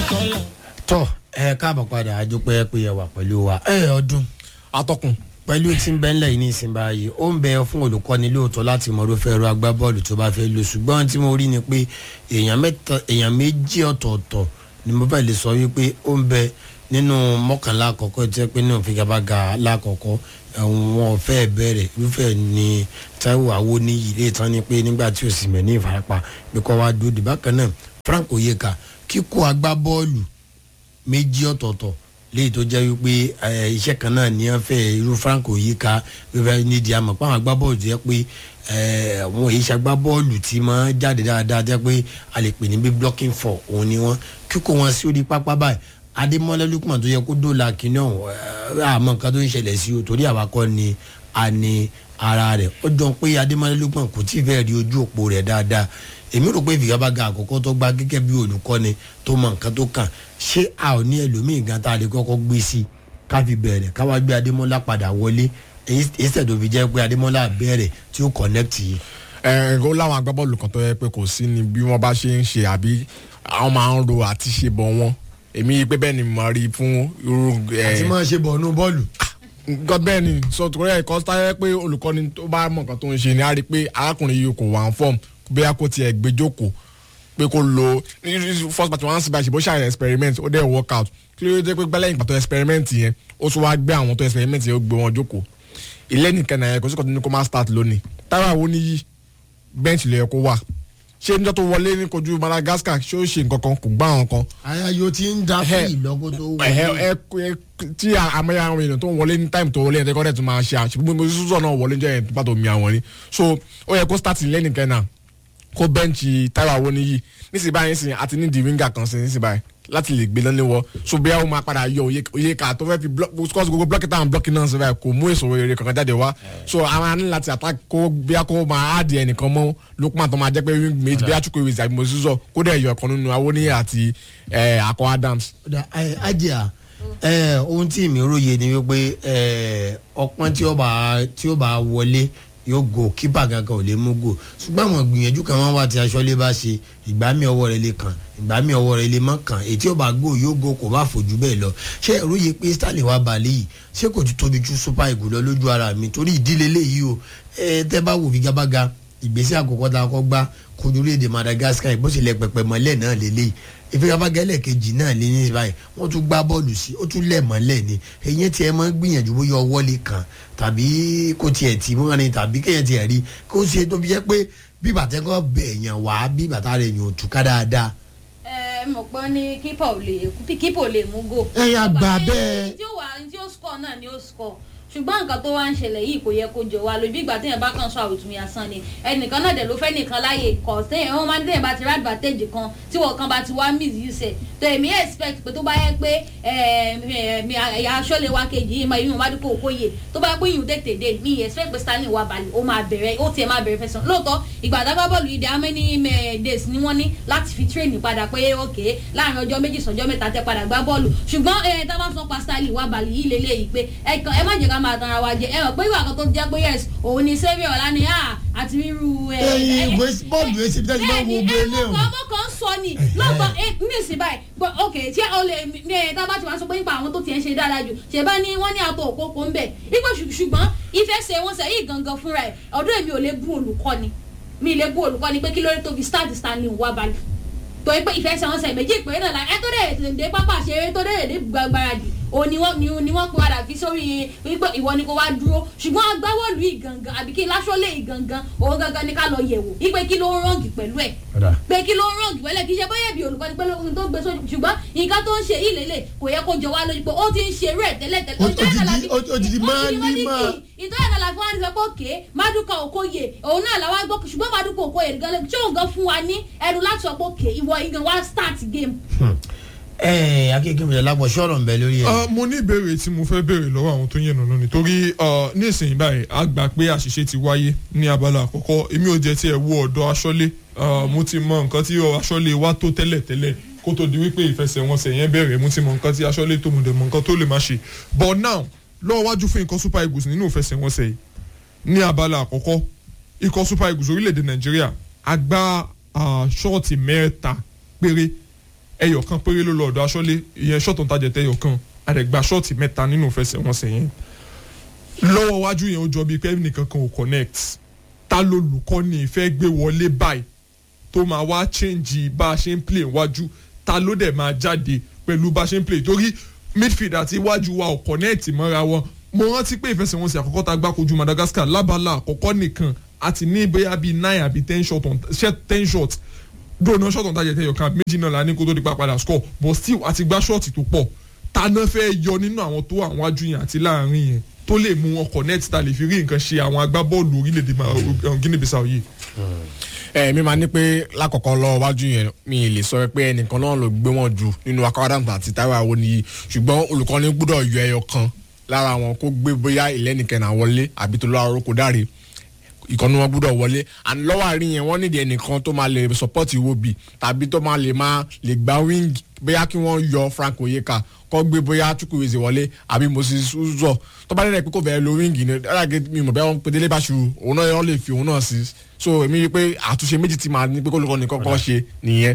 tọ́ ẹ káàbọ̀ padà àjọpẹ́ pé ẹ wà pẹ̀lú wa ẹ ọdún atọ́kùn pẹ̀lú tí ń bẹ́ ńlẹ̀ yìí ní ìsìn báyìí ó ń bẹ fún olùkọ́ni lóòótọ́ láti mọ̀ irúfẹ́ ẹ̀rọ agbábọ́ọ̀lù tó bá fẹ́ lò ṣùgbọ́n tí mo rí ni pé èèyàn mẹ́ta èèyàn méjì ọ̀tọ̀ọ̀tọ̀ ni mo fẹ́ lè sọ wípé ó ń bẹ nínú mọ́kànlá àkọ́kọ́ tí wọ́n pé nínú figabaga lákọ̀ọ́kọ́ wọn ò fẹ́ bẹ̀rẹ̀ irúfẹ́ ni Táíwò Awóníyì lè tán ni pé nígbà tí ò sì mẹ́ ní ìfarapa pé kọ́ wá dúró dìbákan náà Frank Oyeka kíkó agbábọ́ọ̀lù méjì ọ̀tọ̀ọ̀tọ̀ léyìí tó jẹ́ wípé iṣẹ́ kan náà ní wọ́n fẹ́ irú Frank Oyeka wíwẹ́ nídìí àmọ́ pé àwọn agbábọ́ọ̀lù jẹ́ pé àwọn èyí ṣàgbábọ́ọ̀lù tí máa jáde dáadáa jẹ́ pé a lè pè ní bí blocking for òun ni wọ́n kíkó wọn sí orí pápá báyìí Adémọ́lá Lukman tó yẹ kó dóòlà kínní ọ̀hún àmọ́ nǹkan tó ń ṣẹlẹ̀ sí o torí àwa kọ́ ni a ní ara rẹ̀ ó jọ pé Adémọ́lá Lukman kò tí ì fẹ́ rí ojú òpó rẹ̀ dáadáa èmi rò pé ìfigagbága àkọ́kọ́ tó gba gẹ́gẹ́ bí olùkọ́ni tó mọ nǹkan tó kàn ṣé a ò ní ẹlòmíì gan tá a lè kọ́kọ́ gbé sí ká fi bẹ̀rẹ̀ ká wá gbé Adémọ́lá padà wọlé èyí tó fi jẹ́ pé Adémọ́lá bẹ̀rẹ̀ tí ó connect yìí. ẹ ẹ ó láwọn agbábọ́ọ̀lù kan tó yẹ pé kò sí ni bí wọ́n bá ṣe ń ṣe àbí àwọn máa ń ro àti ṣe bọ̀ wọn èmi pé bẹ́ẹ̀ ni mo rí fún irú. àti máa ṣe bọ̀ nù bọ́ọ̀lù nǹkan bẹ́ẹ̀ ni sọ torí ẹ̀kọ́ táyẹ pé olùkọ́ni tó bá mọ̀ nǹkan tó ń ṣe ni a rí i pé arákùnrin yìí kò wà ń fọ́ọ̀mù bóyá kó tiẹ̀ gbé jókòó pé kó lo first party one síbáṣe bó ṣàyẹ̀ experiment ó dẹ̀ work out kí ló dé pé gbẹ́lẹ́yìn pàtó experiment yẹn ó tún wá gbé àwọn tó experiment yẹn ó gbé wọn jókòó ilé nìkan náà yẹn kò sí kò tó ní kó má start lónìí Táíwò Awóníyì bench lè yẹ kó wà ṣé níjọ́ tó wọlé ní kojú Madagascar ṣé ó ṣe nǹkan kan kò gbá àwọn kan. ayayo ti ń da fún ìlọ́kọ tó wọlé. tí àmọ́yà àwọn èèyàn tó ń wọlé ní time tó wọlé yẹn tẹ́kọ́ dẹ̀ tó máa ṣe àṣìbí mo sísọ náà wọlé jẹ́ yẹn tó bá tó mi àwọn ni so ó yẹ kó start lẹ́nìí kan náà kó bẹ́ǹchì Táíwò Awóníyì nísìnyí báyìí sìn àti ní di winger kan sí nísìnyí báyìí láti lè gbé lọ́lé wọ so bí àwọn máa padà yọ Oyeka tó fẹ́ fi because gbogbo blọọkì táwọn blọọkì náà sọ báyìí kò mú èso rere kankan jáde wá so àwọn ní láti attack kó bí a kó máa áàdì ẹnìkan mọ́ Lukman tó máa jẹ́ pé méjì bí a tún kó ìwé ìsàbí mọ́sísọ kó dẹ̀ yọ ọ̀kan nínú Awóníyì àti Akọ Adams. ajá ohun tí mi róye ni wípé ọpọ́n tí ó bá wọlé yóò go kípa gangan ò lè mú go ṣùgbọ́n àwọn gbìyànjú kan máa ń wá tí aṣọ́lé bá ṣe ìgbà mi ọwọ́ rẹ̀ lè kàn ìgbà mi ọwọ́ rẹ̀ lè má kàn ètí ó bá go yóò go kò bá fojú bẹ́ẹ̀ lọ ṣé ẹ̀rú yẹ pé Stanley wà balẹ̀ yìí ṣé kò tún tóbi ju super eagle lọ lójú ara mi torí ìdílé léyìí o ẹ tẹ́ bá wò figabaga ìgbésẹ̀ àkọ́kọ́ tá a kọ́ gbá kojú léde Madagascar bó ṣe lẹ pẹpẹ mọ́lẹ̀ náà lélẹ́yìí ìfigagbága ẹlẹ́ẹ̀kejì náà lé ní báyìí wọ́n tún gbá bọ́ọ̀lù sí ó tún lẹ̀ mọ́lẹ̀ ni èyí tí ẹ máa ń gbìyànjú bóyá ọwọ́ lè kàn tàbí kó tiẹ̀ tì mọ́ ni tàbí kéèyàn tiẹ̀ rí kó ṣe tó fi jẹ́ pé bí bàtẹ́kọ̀ bẹ̀ yàn wá bí bàtà rẹ̀ yàn ò túká dáadáa. ẹ mọ̀ pé ní kípà ò lè kípà ò lè mú gò. ẹ yà gbà bẹ́ẹ̀. tí ó wà tí ó score náà ni ó score ṣùgbọ́n nǹkan tó wá ń ṣẹlẹ̀ yìí kò yẹ kó jọ wá lójú ìgbà téèyàn bá kàn sọ àwòtún yasán ni ẹnìkan náà dẹ̀ ló fẹ́ nìkan láàyè kọ̀ téèyàn wọ́n máa ń téèyàn bá ti rí advantage kan tí wọ́n kan bá ti wá misuse ẹ̀ tó èmi expect pé tó bá yẹ pé ẹ̀yà aṣọ́lé wa kejì yìí máa yún wá dípò òkóyè tó bá yẹ pé yìí tètè dé mi expect pé Stanley wà balẹ̀ ó máa bẹ̀rẹ̀ ó tiẹ̀ máa bẹ̀rẹ̀ fẹsẹ̀ lóòótọ́ ìgbà àdágbá bọ́ọ̀lù yìí dẹ̀ how many days ni wọ́n ní láti fi train padà pé ok láàrin ọjọ́ méjì sọ́jọ́ mẹ́ta tẹ́ padà gbá bọ́ọ̀lù ṣùgbọ́n ẹ̀ tá a bá sọ pa Stanley wà balẹ̀ yìí lélẹ́yìí pé ẹ má jẹ́ ká máa tanra wa jẹ ẹ mọ̀ pé ìwà kan tó jẹ́ pé yes òun ni saviour ọ̀la ni àti ríru ẹ. ẹyin ìwé bọ́ọ̀lù èsì bí tẹ́sí máa ń wo gbé lé o. ọmọ kan sọ ni lọ́gbọ̀n ní ìsìn báyìí ok tí o lè ní ẹ tá a bá ti wá sọ pé nípa àwọn tó ti ń ṣe dáadáa jù ṣe bá ní wọ́n ní àtọ̀ òkókó ń bẹ̀ nígbà ṣùgbọ́n ìfẹ́ ṣe wọ́n ṣe yìí gangan fúnra ẹ̀ ọdún èmi ò lè bú olùkọ́ni mi lè bú olùkọ́ni pé kí lórí tó fi start Stanley wà balẹ̀ tó yẹ pé ìfẹ́ ṣe wọ́n ṣe méjì ìpínlẹ̀ náà la ẹ tó dé èdè pápá ṣeré tó dé èdè gbàgbáradì o ni wọ́n ni wọ́n padà fi sórí wípé ìwọ ni kò wá dúró ṣùgbọ́n agbáwọ̀lù yìí gangan àbí kí lásọ̀lẹ̀ yìí gangan òun gangan ni ká lọ yẹ̀wò wípé kí ló ń rọ̀ǹgì pẹ̀lú ẹ̀ pé kí ló ń rọ̀ǹgì pẹ̀lú ẹ̀ kì í ṣe bóyá bí olùkọ́ni pé ohun tó gbé sójú ṣùgbọ́n nǹkan tó ń ṣe yìí lélẹ̀ kò yẹ kó jọ wá lójú pé ó ti ń ṣe rẹ̀ tẹ́lẹ̀ tẹ́lẹ̀ òjijì máa ní máa. ìtọ́jú náà la fún wa ní sọ pé òkè Maduka Okoye òun náà làwọn gbọ́ ṣùgbọ́n Maduka Okoye gan ṣé òun gan fún wa ní ẹnu láti sọ pé òkè ìwọ igan wa start game ẹ akéèké mi lápò sọ̀rọ̀ ń bẹ lórí ẹ. mo ní ìbéèrè tí mo fẹ́ béèrè lọ́wọ́ àwọn tó yẹnu lónìí torí nísìnyí báyìí a gbà pé àṣìṣe ti wáyé ní abala àkọ́kọ́ èmi ò jẹ́ tiẹ̀ wo ọ̀dọ̀ aṣọ́lé mo ti mọ nǹkan tí aṣọ́lé wa tó tẹ́lẹ̀ tẹ́lẹ̀ kó tó di wípé ìfẹsẹ̀wọnsẹ̀ yẹn bẹ̀rẹ̀ mo ti mọ nǹkan tí aṣọ́lé tó mo dẹ̀ mọ nǹkan tó lè má ṣe but now lọ́wọ́ wájú fún ikọ̀ super eagles nínú ìfẹsẹ̀wọnsẹ̀ yìí ní abala àkọ́kọ́ ikọ̀ super eagles orílẹ̀-èdè nàìjíríà a gbá ṣọ́ọ̀tì mẹ́ta péré ẹyọ kan péré ló lọ ọ̀dọ̀ aṣọ́lé ìyẹn ṣọ́ọ̀tù tajẹ̀ tẹ ẹyọ kan àdẹ̀gbà ṣọ́ọ̀tì mẹ́ta nínú ìfẹsẹ̀wọnsẹ̀ yẹn lọ́wọ́ wájú yẹn ó jọ bíi pé nìkan kan ò connect ta ló lùkọ́ ni ìfẹ́ gbé wọlé báyìí tó máa wá change bá a ṣe ń play wájú ta ló dẹ̀ máa jáde pẹ̀lú bá a ṣe ń play torí midfield àti iwájú wa ò connect mọ́ra wọn mo rántí pé ìfẹsẹ̀wọnsẹ̀ àkọ́kọ́ tá a gbá kojú Madagascar lábala àkọ́kọ́ nìkan àti ní bóyá bíi nine àbí ten shot on ten shot dóònà shot on target ẹyọ kan méjì náà la ní kó tó di pa padà score but still àti gbá shot tó pọ̀ ta náà fẹ́ yọ nínú àwọn tó àwọn wájú yẹn àti láàrin yẹn tó lè mú wọn connect ta lè fi rí nǹkan ṣe àwọn agbábọ́ọ̀lù orílẹ̀-èdè Guinea Bissau yìí. ẹ mi máa ní pé lákọ̀ọ́kọ́ lọ wájú yẹn mi lè sọ pé ẹnìkan náà ló gbé wọn jù nínú akọ́dàmù àti Táíwò Awoniyi ṣùgbọ́n olùkọ́ni gbọ́dọ̀ yọ ẹyọ kan lára wọn kó gbé bóyá ìlẹ́nìkẹ́nà wọlé àbí tó lọ́wọ́ arókò dáre ìkànnì wọn gbúdọ̀ wọlé and lọ́wọ́ àárín yẹn wọ́n nídìí ẹnìkan tó máa lè support Iwobi tàbí tó máa lè máa lè gba wing bóyá kí wọ́n yọ Frank Oyeka kọ́ gbé bóyá Chukwueze wọlé àbí Moses Uzor tó bá dẹ́rẹ́ pé kò fẹ́ lo wing ni dáàgé mi mọ̀ bẹ́ẹ̀ wọ́n pe Délé Báṣu òun náà wọ́n lè fi òun náà sí so èmi rí i pé àtúnṣe méjì ti máa ní pé kó lóko nìkan kọ́ ṣe nìyẹn.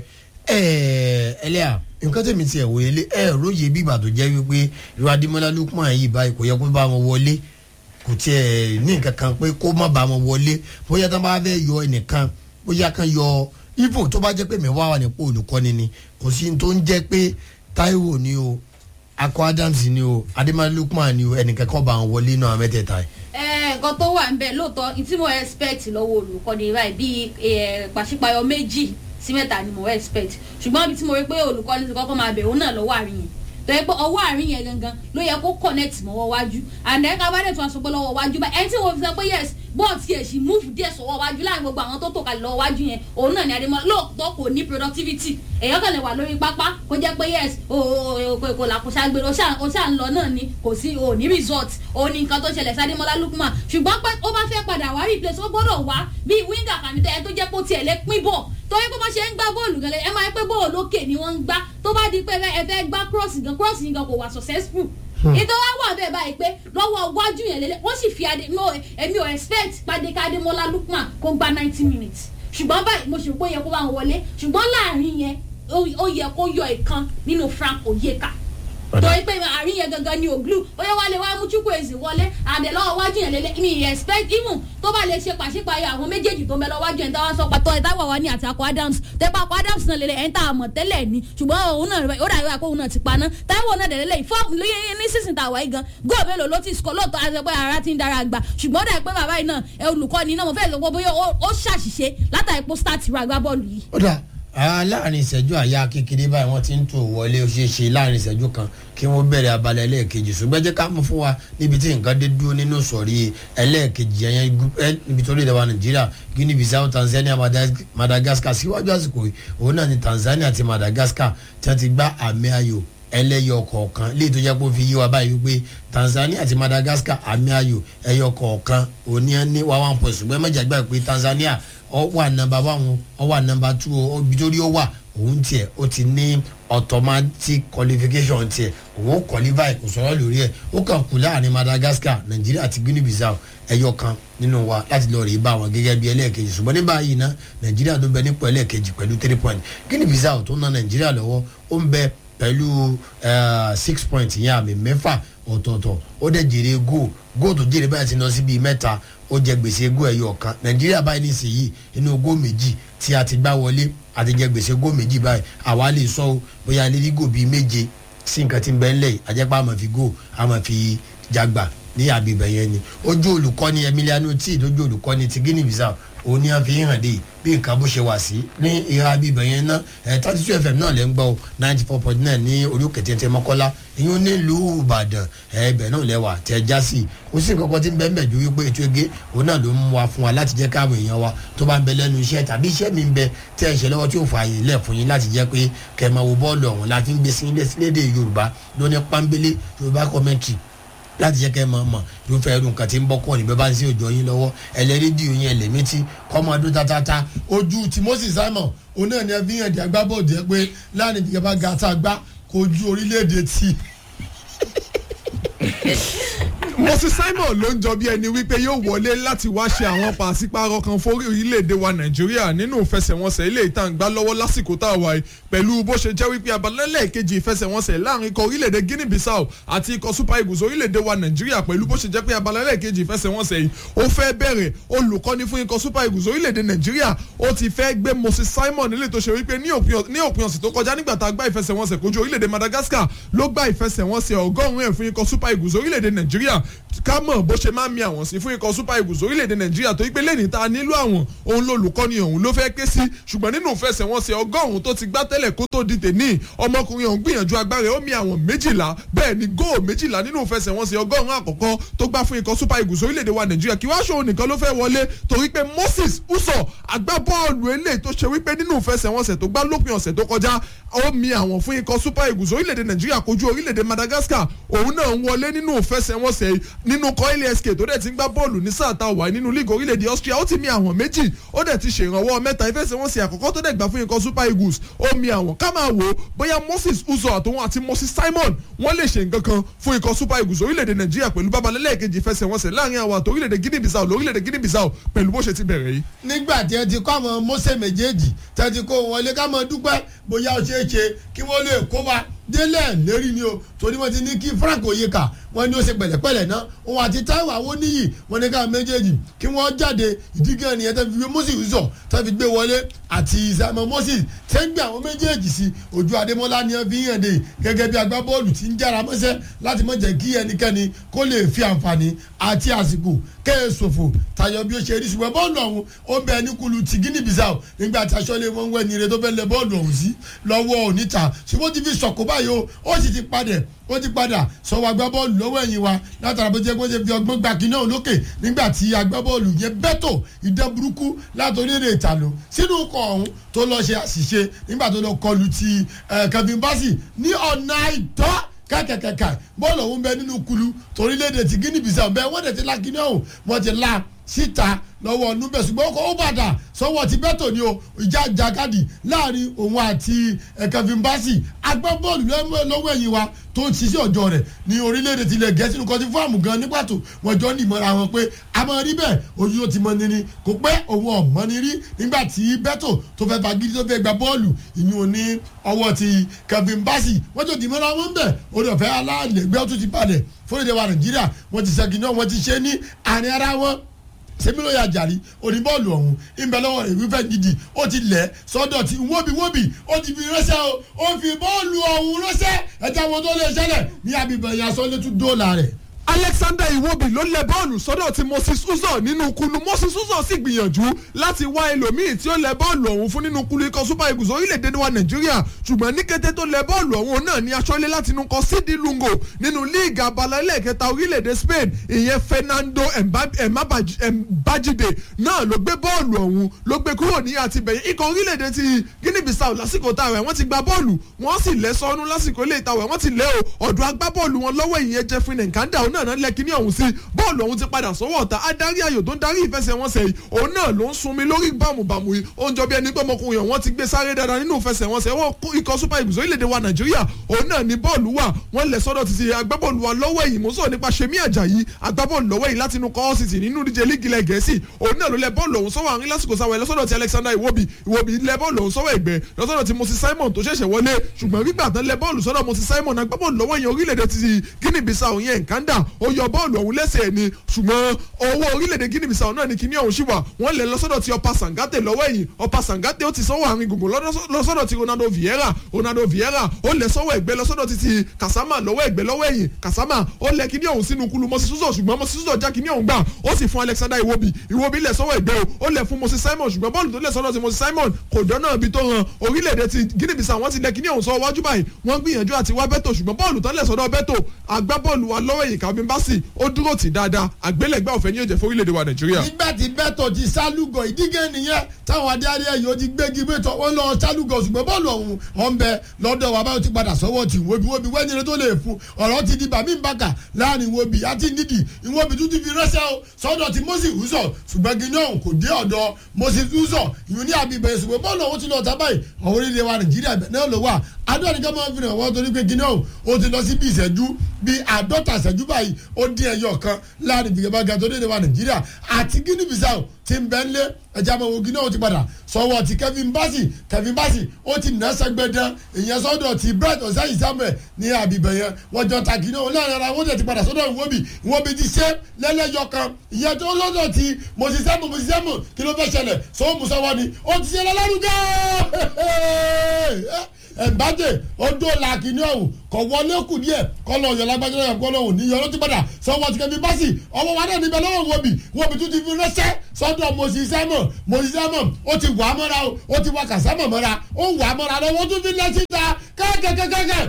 ẹ ẹlẹ́à nǹkan tẹ̀mí tiẹ̀ wòye lé ẹ róye bí ìgbà tó jẹ́ wípé irú Adémọ́lá Lukman yìí báyìí kò yẹ kó bá wọn wọlé kò tiẹ̀ ní nǹkan kan pé kó má bá wọn wọlé bóyá tó bá fẹ́ yọ ẹnìkan bóyá kan yọ ibo tó bá jẹ́ pé mi wá wà nípò olùkọ́ni ni kò sí tó ń jẹ́ pé Táíwò ni o Akọ Adams ni o Adémọ́lá Lukman ni o ẹnìkan kan bá wọn wọlé náà mẹ́tẹ̀ẹ̀ta yìí ẹ nǹkan tó wà ń bẹ lóòótọ́ tí mo expect lọ́wọ́ olùkọ́ni báyìí bíi ẹ, pàṣípàyọ méjì sí mẹ́ta ni mo expect ṣùgbọ́n ibi tí mo rí pé olùkọ́ni ti kọ́kọ́ máa bẹ̀ òun náà lọ́wọ́ àárín yẹn tó yẹ pé ọwọ́ àárín yẹn gangan ló yẹ kó connect mọ́wọ́ wájú and then kábàdé tó wá sọ pé lọ́wọ́ wájú báyìí ẹni tí mo fi sọ pé yes bọ́ọ̀ tiẹ̀ sì move díẹ̀ sọ́wọ́ wájú láàrin gbogbo àwọn tó tò kalẹ̀ lọ́wọ́ wájú yẹn òun náà ni Adémọ́lá lóòótọ́ kò ní productivity èèyàn kàn lè wà lórí pápá kó jẹ́ pé yes o o o kò là kò ṣàgbèrè o ṣà o ṣà ń lọ náà ni kò sí o ní result o ní nǹkan tó ṣẹlẹ̀ sí Adémọ́lá Lukman ṣùgbọ́n pé ó bá fẹ́ padà wá replace ó gbọ́dọ̀ wá bíi winger kàmítẹ́ ẹ tó jẹ́ pé ó tiẹ̀ lè pín bọ̀ torí pé wọ́n ṣe ń gbá bọ́ọ̀lù gan ẹ máa ń pé bọ́ọ̀lù lókè ni wọ́n ń gbá tó bá di pé ẹ fẹ́ gbá cross gan cross yìí gan kò wà successful ìtọ́ wá wà bẹ́ẹ̀ báyìí pé lọ́wọ́ wájú yẹn lélẹ̀ wọ́n sì fi adé no èmi ò expect pàdékà Adémọ́lá Lukman kó gba ninety minutes ṣùgbọ́n báyìí mo ṣe pé ó yẹ kó bá wọn wọlé ṣùgbọ́n láàrin yẹn ó- ó yẹ kó yọ ìkan nínú Frank Oyeka torí pé àárín yẹn gangan ni òglu ó yẹ wá lè wá mú Chukwueze wọlé àdè lọ́wọ́ wájú yẹn lélẹ̀ mi expect even tó bá lè ṣe pàṣípààyọ àwọn méjèèjì tó ń bẹ lọ́wọ́ wájú yẹn táwọn sọ pàtó ìtawọ̀ wá ní àti Akọ Adams tẹ́pọ̀ Akọ Adams náà lélẹ̀ ẹ̀ ń tà àmọ̀ tẹ́lẹ̀ ni ṣùgbọ́n òun náà ó dàbí wá pé òun náà ti paná Táíwò náà dẹ̀ lélẹ̀ fọ́ọ̀mù ní sísìn tàwa yìí gan góò mélòó ló ti sọ lóòótọ́ àti pé ara ti ń dára gbà ṣùgbọ́n ó dàbí pé bàbá yìí náà ẹ olùkọ́ni náà mo fẹ́ lọ pé bóyá ó- ó ṣàṣìṣe látàrí pé ó start ra agbábọ́ọ̀lù yìí ó dà á láàrin ìṣẹ́jú àyà kékeré báyìí wọ́n ti ń tò wọlé ó ṣeé ṣe láàrin ìṣẹ́jú kan kí wọ́n bẹ̀rẹ̀ abala ẹlẹ́ẹ̀kejì ṣùgbọ́n jẹ́ ká mú fún wa níbi tí nǹkan dé dúró nínú sọ̀rí ẹlẹ́ẹ̀kejì ẹ̀yẹn gú- ẹ- níbi tó lè dẹ̀ wá nàìjíríà Guinea Bissau Tanzania Madag- Madagascar síwájú àsìkò yìí òun náà ni Tanzania àti Madagascar tí wọ́n ti gbá àmì ayò ẹlẹ́yọ kọ̀ọ̀kan léyìí tó jẹ́ pé ó fi yí wa báyìí wípé Tanzania àti Madagascar àmì ayò ẹyọ kọ̀ọ̀kan òní ní wá one point ṣùgbọ́n mẹ́jà gbà pé Tanzania ọ wà nọ́mbà one ọ wà nọ́mbà two ọ ibi tó rí ó wà òun tiẹ̀ ó ti ní automatic qualification tiẹ̀ òun ó qualify kò sọ̀rọ̀ lórí ẹ̀ ó kàn kú láàrin Madagascar Nàìjíríà àti Guinea Bissau ẹyọ kan nínú wa láti lọ rèé bá wọn gẹ́gẹ́ bí ẹlẹ́ẹ̀kejì ṣùgbọ́n ní báyìí ná Nàìjíríà tó bẹ nípò ẹlẹ́ẹ̀kejì pẹ̀lú three point Guinea Bissau tó ná Nàìjíríà lọ́wọ́ ó ń bẹ pẹ̀lú eh, six point yẹn àmì mẹ́fà ọ̀tọ̀ọ̀tọ̀ ó dẹ̀ jèrè góò góò tó jèrè báyìí ti lọ sí bíi mẹ́ta ó jẹ gbèsè góò ẹyọ kan nàìjíríà báyìí nísìnyí inú góò méjì tí a ti gbá wọlé a ti jẹ gbèsè góò méjì báyìí àwa lè sọ o bóyá lè rí góò bíi méje sí nǹkan tí ń bẹ ńlẹ̀ yìí àjẹpá àmọ̀ fi góò àmọ̀ fi jagba ní àgbègbè yẹn ni ojú olùkọ́ni Emiliano tí ìdójú olùkọ́ni ti Guinea Bissau òun ni a fi hàn dé bí nǹkan bó ṣe wà sí ní ìhà àgbègbè yẹn náà ẹ̀ thirty two fm náà lẹ́ ń gbọ́ o ninety four point nine ní orí òkè tẹ́tẹ́ mọ́kọ́lá ìyún nílùú Ìbàdàn ẹ̀ ibẹ̀ náà lẹ́wà tẹ́ já sí i kò sí nǹkan kan tí ń bẹ́ẹ̀ bẹ́ẹ̀ ju wípé ètò ege òun náà ló ń mú wa fún wa láti jẹ́ káwọn èèyàn wa tó bá ń bẹ lẹ́nu iṣẹ́ tàbí iṣẹ́ mi ń bẹ tẹ́ ẹ̀ ṣe lọ́wọ́ tí ò fà àyè lẹ̀ fún yín láti jẹ́ pé kẹ́ ẹ máa wo bọ́ọ̀lù ọ̀hún láti ń gbé sí ilé sílédè Yorùbá lóní pánbélé Yorùbá commentary láti jẹ́ kẹ́ ẹ máa mọ̀ irúfẹ́ irú nǹkan tí ń bọ́ kọ́ níbẹ̀ bá ń sí òjò yín lọ́wọ́ ẹlẹ́rìndì yín ẹlẹ́mìtì kọ́mọdún tatata ojú Timothy Simon òun náà ni ẹ fi hàn dí agbábọ́ọ̀dù ẹ pé láàrin ìdíjọba gàtà gbá kojú orílẹ̀-èdè tí moses simon ló ń jọ bí ẹni wípé yóò wọlé láti wá ṣe àwọn pàṣípààrọ̀ kan fún orílẹ̀-èdè wa nàìjíríà nínú ìfẹsẹ̀wọnsẹ̀ ilé ìtàn gbá lọ́wọ́ lásìkò tá a wà yìí pẹ̀lú bó ṣe jẹ́ wípé abalẹ́lẹ̀ kejì ìfẹsẹ̀wọnsẹ̀ láàrin ikọ̀ orílẹ̀-èdè guinea bissau àti ikọ̀ super eagles orílẹ̀-èdè wa nàìjíríà pẹ̀lú bó ṣe jẹ́ pé abalẹ́lẹ̀ kejì ìfẹsẹ̀wọnsẹ̀ yìí ó fẹ́ bẹ̀rẹ̀ olùkọ́ni fún ikọ̀ super eagles orílẹ̀-èdè nàìjíríà ó ti fẹ́ gbé moses simon nílé tó ṣe wípé ní òpin ọ̀sẹ̀ tó kọjá nígbà tá a gbá ìfẹsẹ̀wọnsẹ̀ kojú orílẹ̀-èdè madagascar ló gbá ìfẹsẹ̀wọnsẹ̀ ọgọ́rùn-ún ẹ̀ fún ikọ̀ super eagles orílẹ̀-èdè nàìjíríà ká mọ̀ bó ṣe máa ń mi àwọn sí fún ikọ̀ super eagles orílẹ̀-èdè nàìjíríà tó yí pé lẹ́ni tá a nílò àwọn òun lolùkọ́ni ọ̀hún ló fẹ́ ké sí ṣùgbọ́n nínú ìfẹsẹ̀wọnsẹ̀ ọgọ́rùn-ún tó ti gbá tẹ́lẹ̀ kó tó di tèní ọmọkùnrin ọ̀hún gbìyànjú agbára ó mi àwọn méjìlá bẹ́ẹ̀ ni góò méjìlá nínú ìfẹsẹ̀wọnsẹ̀ ọgọ́rùn-ún àkọ́kọ́ tó gbá fún ikọ̀ super eagles orílẹ̀-èdè wa nàìjíríà kí wá ṣòwò nìkan ló fẹ́ wọlé torí pé moses uso agbábọ́ọ̀lù eléyìí tó ṣe wípé nínú ìfẹsẹ̀wọnsẹ̀ tó gbá lópin ọ̀sẹ̀ tó kọjá ó mi àwọn fún ikọ̀ super eagles orílẹ̀-èdè nàìjíríà kojú orílẹ̀-èdè madagascar òun náà ń wọlé nínú ìfẹsẹ̀wọnsẹ̀ nínú kọ́ílẹ̀ sk tó dẹ̀ ti ń gbá bọ́ọ̀lù ní sáà tá a wà nínú league orílẹ̀-èdè austria ó ti mi àwọn méjì ó dẹ̀ ti ṣèrànwọ́ mẹ́ta ìfẹsẹ̀wọnsẹ̀ àkọ́kọ́ tó dẹ̀ gbà fún ikọ̀ super eagles ó mi àwọn ká máa wò ó bóyá moses uzo àtòun àti moses simon wọ́n lè ṣe nǹkan kan fún ikọ̀ super eagles orílẹ̀-èdè nàìjíríà pẹ̀lú babalẹ́lẹ́kejì ìfẹsẹ̀wọnsẹ̀ láàrin àwọn àti orílẹ̀-èdè guinea bissau lórílẹ̀-èdè guinea bissau pẹ̀lú bó ṣe ti bẹ̀rẹ̀ yìí. nígbà tí ẹ ti kọ́ àwọn mose méjèèjì tẹ́ ti kó wọlé ká mọ dúpẹ́ bóyá ó ṣeé ṣe kí wọ́n lè kó wa délẹ̀ lérí ni o torí wọ́n ti ní kí frank oyeka wọ́n ní ó ṣe pẹ̀lẹ́pẹ̀lẹ́ náà òun àti taiwo awoniyi wọ́n ní ká méjèèjì kí wọ́n jáde ìdígẹ́ nìyẹn tẹ́ fi gbé moses uzọ tẹ́ fi gbé wọlé àti simon moses tẹ́ ń gbé àwọn méjèèjì sí ojú adémọ́lá ni wọ́n fi ń hàn dé gẹ́gẹ́ bí agbábọ́ọ̀lù ti ń jára mọ́sẹ́ láti mọ̀ jẹ́ kí ẹnikẹ́ni kó lè fi àǹfààní àti àsìkò kẹ́ẹ̀ ṣòfò tayọ bí ó ṣe rí ṣùgbọ́n bọ́ọ̀lù ọ̀hún ó bẹ ní kulu ti guinea bissau nígbà tí aṣọ́lé wọn wẹ̀ ní ire tó fẹ́ lẹ bọ́ọ̀lù ọ̀hún sí lọ́wọ́ oníta ṣùgbọ́n ó ti fi sọ̀kò báyìí o ó sì ti padà ó ti padà sọ̀wọ́ agbábọ́ọ̀lù lọ́wọ́ ẹ̀yìn wa látara bó jẹ́ kó ṣe fi ọgbọ́n gba kinní ọ̀hún lókè nígbà tí agbábọ́ọ̀lù yẹn bẹ́tò ìdán burúkú látòrí èrè ìtàló sínú ikọ̀ ọ̀hún tó lọ ṣe àṣìṣe nígbà tó lọ kọlu ti kevin bassey ní ọ̀nà àìtọ́ kẹ́kẹ́kẹ́kẹ́ bọ́ọ̀lù ọ̀hún bẹ nínú kulu torílẹ̀-èdè ti guinea bissau bẹ́ẹ̀ wọ́n dẹ̀ ti la kinní ọ̀hún wọ́n ti la síta lọ́wọ́ nubẹ̀ ṣùgbọ́n ó bàdà sọ́wọ́ ti bẹ́tò ni o ìjà jàkadì láàrin òun àti kevin bassey agbábọ́ọ̀lù lọ́wọ́ ẹ̀yìn wa tó ń ṣiṣẹ́ ọjọ́ rẹ̀ ní orílẹ̀-èdè tilẹ̀ gẹ̀ẹ́sì ní kọtí fáàmù gan ní pàtó wọ́n jọ ní ìmọ̀ra wọn pé a máa rí bẹ́ẹ̀ ojú tó ti mọ ni ni kò pẹ́ òun ọ̀mọ́ ni rí nígbà tí bẹ́tò tó fẹ́ fagídí tó fẹ́ gba bọ́ọ̀lù ìyún ní ọwọ́ ti kevin bassey wọ́n jọ dìmọ̀ra wọn bẹ̀ orí ọ̀fẹ́ alálẹ̀gbẹ́ tó ti balẹ̀ fúnlẹ̀dẹ̀ wa nàìjíríà wọ́n ti ṣẹ́gi náà wọ́n ti ṣe ní àárín ara wọn sẹ́mílò yà jàrí oníbọ́ọ̀lù ọ̀hún ìbẹ̀ lọ́wọ́ rẹ̀ wífẹ́ gidi ó ti lẹ̀ sọ́dọ̀ tí wóbi-wóbi ó ti fi ránṣẹ́ o ó fi bọ́ọ̀lù ọ̀hún ránṣẹ́ ẹ̀jẹ̀ wọn tó lè ṣẹlẹ̀ ní abibẹ̀ yasọ́ létú dóòlà rẹ̀ alexander iwobi ló lẹ bọ́ọ̀lù sọ́dọ̀ tí moses uzo nínú kulu moses uzo sì gbìyànjú láti wá ẹlòmíì tí ó lẹ bọ́ọ̀lù ọ̀hún fún nínú kulu ikọ̀ super eagles orílẹ̀-èdè wa nàìjíríà ṣùgbọ́n ní kété tó lẹ bọ́ọ̀lù ọ̀hún náà ní aṣọ́lé láti inú kọ sídi lungo nínú líìgì abala ẹlẹ́ẹ̀kẹta orílẹ̀-èdè spain ìyẹn fernando mbajide náà ló gbé bọ́ọ̀lù ọ̀hún ló gbé kúrò ní àtibẹ̀yìn ikọ̀ orílẹ̀-èdè ti guinea bissau lásìkò táwẹ̀ wọ́n ti gba bọ́ọ̀lù wọ́n sì lẹ́ sọ́nú lásìkò ilé ìtawẹ̀ wọ́n ti lẹ́ o ọ̀dọ̀ agbábọ́ọ̀lù wọn lọ́wọ́ ìyẹn jeffrey nkanda náà náà lẹ́kìnní ọ̀hún sí bọ́ọ̀lù ọ̀hún ti padà sọ́wọ́ ọ̀tá adarí ayò tó ń darí ìfẹsẹ̀wọnsẹ̀ yìí òun náà ló ń sunmi lórí bámubàmù yìí ó ń jọ bí ẹni pé ọmọkùnrin ọ̀hún ti gbé sáré dáadáa nínú ìfẹsẹ̀wọnsẹ̀ wọ́n ikọ̀ super eagles orílẹ̀-èdè wa nàìjíríà òun náà ní bọ́ọ̀lù wà wọ́n lẹ̀ sọ́dọ̀ títí agbábọ́ọ̀lù wa lọ́wọ́ ẹ̀yìn mọ́sọ̀ nípa sẹ́mi àjàyí agbábọ́ọ̀lù lọ́wọ́ ẹ̀yìn láti inú kọ́ city nínú díje líìgì ilẹ̀ gẹ̀ẹ́sì òun náà ló lẹ bọ́ọ̀lù ọ̀hún sọ́wọ́ àárín lásìkò sáwọ́ ẹ̀ lọ́sọ̀dọ̀ ti alexander iwobi iwobi lẹ bọ́ọ̀lù ọ̀hún sọ́wọ́ ẹ̀gbẹ́ lọ́sọ̀dọ̀ ti moses simon tó ṣẹ̀ṣẹ̀ wọlé ṣùgbọ́n gbígbà tán lẹ bọ́ọ̀lù sọ́dọ̀ moses simon agbábọ́ọ̀lù lọ́wọ́ ẹ̀yìn orílẹ̀-èdè ti guinea bissau yẹn nkanda ó yọ bọ́ọ̀lù ọ̀hún lẹ́sẹ̀ ni ṣùgbọ́n owó orílẹ̀-èdè guinea bissau náà ni kíní ọ̀hún ṣì wà wọ́n lẹ̀ lọ́sọ̀dọ̀ ti ọ̀pá sangate lọ́wọ́ ẹ̀yìn ọ̀pá sangate ó ti sọ́wọ́ àárín gbùngbùn lọ́sọ̀dọ̀ ti ronaldo vieira ronaldo vieira ó lẹ̀ sọ́wọ́ ẹ̀gbẹ́ lọ́sọ̀dọ̀ ti ti kasama lọ́wọ́ ẹ̀gbẹ́ lọ́wọ́ ẹ̀yìn kasama ó lẹ̀ kíní ọ̀hún sínú kulu mọ́sí súzọ̀ ṣùgbọ́n mọ́sí súzọ̀ já kíní ọ̀hún gbà ó sì fún alexander iwobi iwobi lẹ̀ sọ́wọ́ ẹ̀gbẹ́ o ó lẹ̀ fún moses simon ṣùgbọ́n bọ́ọ̀lù tó lẹ̀ sọ́dọ̀ ti moses simon kò dọ́nà ibi tó hàn orílẹ̀-èdè ti guinea bissau wọ́n ti lẹ̀ kíní ọ̀hún sọ wájú báyìí wọ́n gbìyànjú àti wá bẹ́tò ṣùgbọ́n bọ́ọ̀lù tó lẹ̀ sọ́dọ̀ bẹ́tò agbábọ́ọ̀lù wa lọ́wọ́ ẹ̀yìn kàbí básì ó dúró tì dáadáa àgbélẹ̀gbẹ́ ọ̀fẹ́ ní òjẹ̀ fún orílẹ̀-èdè wa nàìjíríà. nígbà tí bẹ́tọ̀ ti sálúgọ̀ ìdígẹ́ nìyẹn táwọn adarí ẹ̀yìn ó ti gbégi bẹ́tọ̀ wọ́n lọ sálúgọ̀ ṣùgbọ́n bọ́ọ̀lù ọ̀hún ọ̀n bẹ lọ́dọ̀ wa báyọ̀ ti padà sọ́wọ́ ti wóbi wóbi wẹ́nyẹrẹ tó lè fún ọ̀rọ̀ ti di bàmí bàkà láàrin wóbi àti nídìí ìwóbi tún ti fi rẹ́sẹ̀ o sọ́dọ̀ ti moses uzọ ṣùgbọ́n gíní ọ̀hún kò dé ọ̀dọ̀ moses uzọ ìyún ní àbíbẹ̀ ṣùgbọ́n bọ́ọ̀lù ọ̀hún ti lọ tábàyì ọ̀hún orílẹ̀ wa nàìjíríà náà ló wà adúlá nìkan máa ń fi hàn wọ́n torí pé gíná o ó ti lọ sí bí ìṣẹ́jú bí àádọ́ta ìṣẹ́jú báyìí ó dín ẹyọ kan láàrin ìfigagbága tó dédé wa nàìjíríà àti guinea bissau ti ń bẹ́ ń lé ẹja máa wo gíná o ti padà sọwọ́ ti kevin bassey kevin bassey ó ti nà sẹ́gbẹ̀dán ìyẹn sọ́dọ̀ ti bright ọ̀sẹ́yìn samuel ní àbíbẹ̀ yẹn wọ́n jọ ta gíná o láàrin ara wọ́n dẹ̀ ti padà sọ́dọ̀ ìwọ́bì ìwọ́bì ti ṣe lẹ́lẹ́yọ kan ìyẹn tó lọ́dọ̀ ti mọ̀sísẹ́mù mọ̀sísẹ́mù kí ló fẹ́ ṣẹlẹ̀ sọ́wọ́ musọ́wọ́ ni ó ti ṣe lọ́lọ́rùgẹ́ ẹ̀ǹbájẹ́ odò làkìní ọ̀hún kọ̀ wọlé kù díẹ̀ kọ́ lọ yọ lágbájọ́ náà kọ́ lọ́hùn ní yọrọ ti padà sọ́wọ́ ti kẹ́mi báṣì ọwọ́ wa náà níbẹ̀ lọ́wọ́ wọ̀bì wọ̀bì tún ti fi ránṣẹ́ sọ́dọ̀ mọ̀sísẹ́mọ̀ mọ̀sísẹ́mọ̀ ó ti wà á mọ́ra o ó ti wà kàsámọ̀ mọ́ra ó wà á mọ́ra lọ́wọ́ tún fi lẹ́ síta kẹ́kẹ́kẹ́kẹ́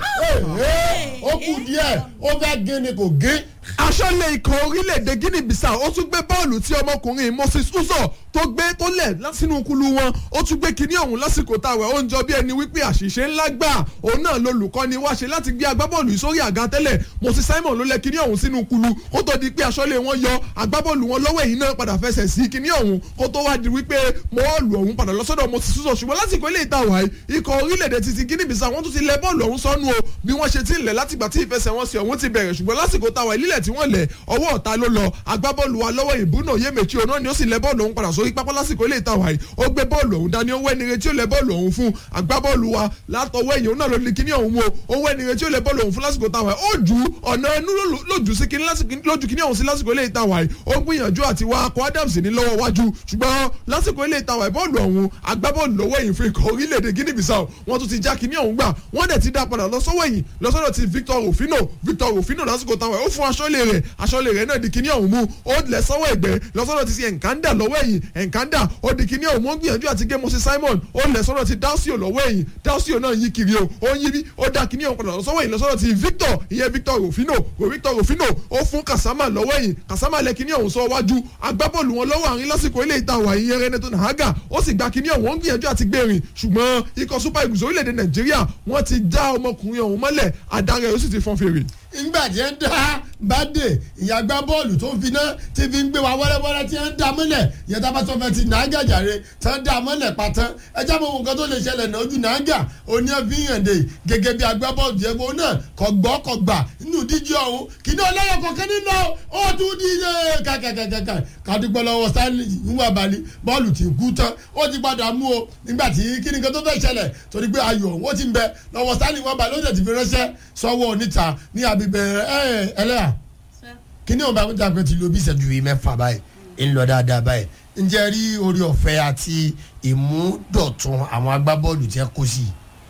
ó kù díẹ̀ ó fẹ́ gé ni kò gé aṣọ́lé ikọ̀ orílẹ̀-èdè guinea bissau ó tún gbé bọ́ọ̀lù tí ọmọkùnrin moses uzo tó gbé tó lẹ̀ sínú kulu wọn ó tún gbé kinní ọ̀hún lásìkò táwọn ó ń jọ bí ẹni wípé àṣìṣe ńlá gbà òun náà lolùkọ́ni wá ṣe láti gbé agbábọ́ọ̀lù yìí sórí àga tẹ́lẹ̀ moses simon ló lẹ̀ kinní ọ̀hún sínú kulu ó tó di pé aṣọ́lé wọn yọ agbábọ́ọ̀lù wọn lọ́wọ́ èyí náà padà fẹsẹ̀ sí kinní ọ̀hún kó tó wá di wípé bọ́ọ̀lù ọ̀hún padà lọ́sọ́dọ̀ moses uzo ṣùgbọ́n lásìkò ilé ìta wáyé ikọ̀ orílẹ̀-èdè ti ti guinea bissau wọ́n tún ti lẹ bọ́ọ̀lù ọ̀hún sọ́nù o bí wọ́n ṣe ti ń lẹ̀ látìgbà tí ìfẹsẹ̀wọnsẹ̀ ọ̀hún ti bẹ̀rẹ̀ ṣùgbọ́n lásìkò táwa ìlílẹ̀ tí wọ́n lẹ̀ ọwọ́ ọ̀tá ló lọ agbábọ́ọ̀lù wa lọ́wọ́ ìbúnà yémèjì òun náà ni ó sì lẹ bọ́ọ̀lù ọ̀hún padà sórí pápá lásìkò ilé ìtawà yìí ó gbé bọ́ọ̀lù ọ̀hún dání owó ẹnire tí ó lẹ bọ́ọ̀lù ọ̀hún fún agbábọ́ọ̀lù wa látọwọ́ ẹ̀yìn òun náà ló ní kíní ọ̀hún mú o owó ẹnire tí ó lẹ bọ́ọ̀lù ọ̀hún fún lásìkò ìtawà yìí ó ju ọ̀nà ẹnu lójú sí kíní lójú kíní ọ̀hún sí lásìkò ilé ìtawà yìí ó gbìyànjú àti wa akọ adams ní lọ́wọ́ wájú ṣùgbọ́n lásìkò ilé ìtawà bọ́ọ̀lù ọ̀hún agbábọ́ọ̀lù lọ́wọ́ ẹ̀yìn fún ikọ̀ orílẹ̀-èdè guinea bissau wọ́n tún ti já kíní ọ̀hún gbà wọ́n dẹ̀ ti dá padà lọ sọ́wọ́ ẹ̀yìn lọ́sọ́dọ̀ ti victor ofino victor ofino lásìkò táwọn ó fún aṣọ́lé rẹ̀ aṣọ́lé rẹ̀ náà di kíní ọ̀hún mú ó lẹ̀ sọ́wọ́ ẹ̀gbẹ́ lọ́sọ́dọ̀ ti ṣe ẹ̀ǹkánda lọ́wọ́ ẹ̀yìn ẹ̀ǹkánda ó di kíní ọ̀hún ó gbìyànjú àti gé mọ́sí simon ó lẹ̀ sọ́dọ̀ ti dáúsíò lọ́wọ́ ẹ̀yìn dáúsíò náà yí kiri o ó ń yí bí ó dá kíní ọ̀hún padà lọ́sọ́wọ́ ẹ̀yìn lọ́sọ́dọ̀ ti victor ìyẹn victor rufino o victor rufino ó fún kasama lọ́wọ́ ẹ̀yìn kasama lẹ̀ kíní ọ̀hún sọ wájú agbábọ́ọ̀lù wọn lọ́wọ́ àárín lásìkò ilé ìta wà ìyẹn reneto nahaga ó sì gba kíní ọ̀hún ó ń gbìyànjú àti gbé rìn ṣùgbọ́n ikọ̀ super eagles orílẹ̀-èdè nàìjíríà wọ́n ti já ọmọkùnrin ọ̀hún mọ́lẹ̀ adarẹ̀ ó sì ti fọ́n fèrè ìgbà tí ń dá bàdé ìyàgbá bọ́ọ̀lù tó ń fi náà ti fi ń gbé wa wẹ́rẹ́wẹ́rẹ́ tí ń dá mọ́lẹ̀ ìyẹn tá a bá sọ fẹ́ ti nàágà jàre tí ń dá mọ́lẹ̀ pátán ẹjẹ́ mọ̀ nǹkan tó lè ṣẹlẹ̀ náà ojú nàágà òní ẹ̀fíyànde gẹ́gẹ́ bí agbá bọ́ọ̀lù jẹ́ bó náà kọ̀ gbọ́ kọ̀ gbà nínú díje ọ̀hún kì í ní ọlẹ́yọ̀ kọ̀ọ̀kan nínú ó tún di kàkàkàkàkà kàdúgbò lọ́wọ́ stanley níwọ̀n balẹ̀ bọ́ọ̀lù ti kú tán ó ti padà mú o nígbà tí kí ni nǹkan tó fẹ́ ṣẹlẹ̀ torí pé ayọ̀ ó ti ń bẹ lọ́wọ́ stanley wọ́n balẹ̀ ó dẹ̀ ti fi ránṣẹ́ sọ́wọ́ oníta ní àbíbẹ̀ ẹ ẹlẹ́yà kí ni òun bá mi dàgbẹ́ ti lo bí ìṣẹ́jú yìí mẹ́fà báyìí ń lọ dáadáa báyìí ǹjẹ́ rí orí ọ̀fẹ́ àti ìmúdọ̀tun àwọn agbábọ́ọ̀lù tí ẹ kó sí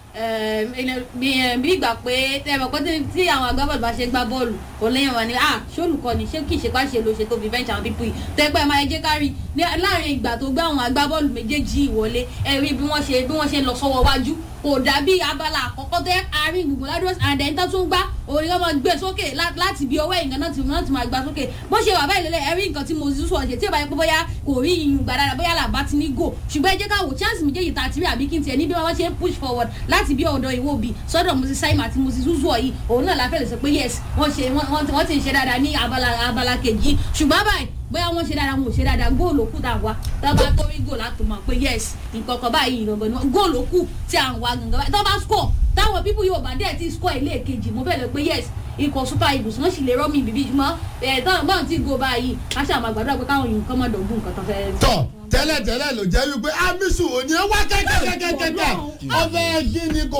i bí ìgbà pé tẹ́lẹ̀ pé tí àwọn agbábọ́ọ̀lù bá ṣe gbá bọ́ọ̀lù kò lẹ́yìn wọn ni ah ṣé olùkọ́ ni ṣé kì í ṣe pàṣẹ ló ṣe tó fi fẹ́ǹsì àwọn pípù yìí tẹ́pẹ́ máa jẹ́ kárí láàrin ìgbà tó gbé àwọn agbábọ́ọ̀lù méjèèjì ìwọlé ẹ̀rí bí wọ́n ṣe bí wọ́n ṣe lọ sọ́wọ́ wájú kò dàbí abala àkọ́kọ́ tẹ́ àárín gbùngbùn ládùúgbò àdéhùn tó tún gbá òun yóò máa gbé sókè láti bí ọwọ́ ìgbà náà ti náà ti máa gbá sókè bó ṣe wà báyìí lélẹ̀ ẹ̀rí nǹkan tí mo ti sọ ṣe tí ìbáyé pé bóyá kò rí iyùn gbà dára bóyá làbá ti ní gò ṣùgbọ́n ẹ jẹ́ ká wò chance méjèèjì tá a ti rí àbí kí n tiẹ̀ ní bí wọ́n ṣe ń push forward láti bí ọ̀dọ̀ ìwọ bí sọ́dọ̀ moses simon àti moses uzuo yìí òun náà láfẹ́ lè sọ pé yes wọ́n ṣe wọ́n ti ń ṣe dáadáa ní abala abala kejì ṣùgbọ́n báyìí bóyá wọ́n ṣe dáadáa wọn ò ṣe dáadáa góòlù òkú tá a wá tá a bá torí góòlù láti mọ̀ pé yes nǹkan kan báyìí ìrànbọ̀ ni góòlù òkú tí à ń wá gangan báyìí tó bá score táwọn pípù yóò bá dẹ̀ ti score ilé kejì mo fẹ́ lọ pé yes ikọ̀ super eagles wọ́n sì lè rọ́ mi bíbí jùmọ́ ẹ̀ táwọn báwọn ti go báyìí a ṣe àmọ́ àgbàdo pé káwọn yìí kọ́ mọ́ dọ̀gbù nǹkan tó fẹ́. tọ tẹ́lẹ̀ tẹ́lẹ̀ ló jẹ́ wípé amisu òní ẹ wá kẹ́kẹ́kẹ́kẹ́kẹ́ ọbẹ̀ gíní kò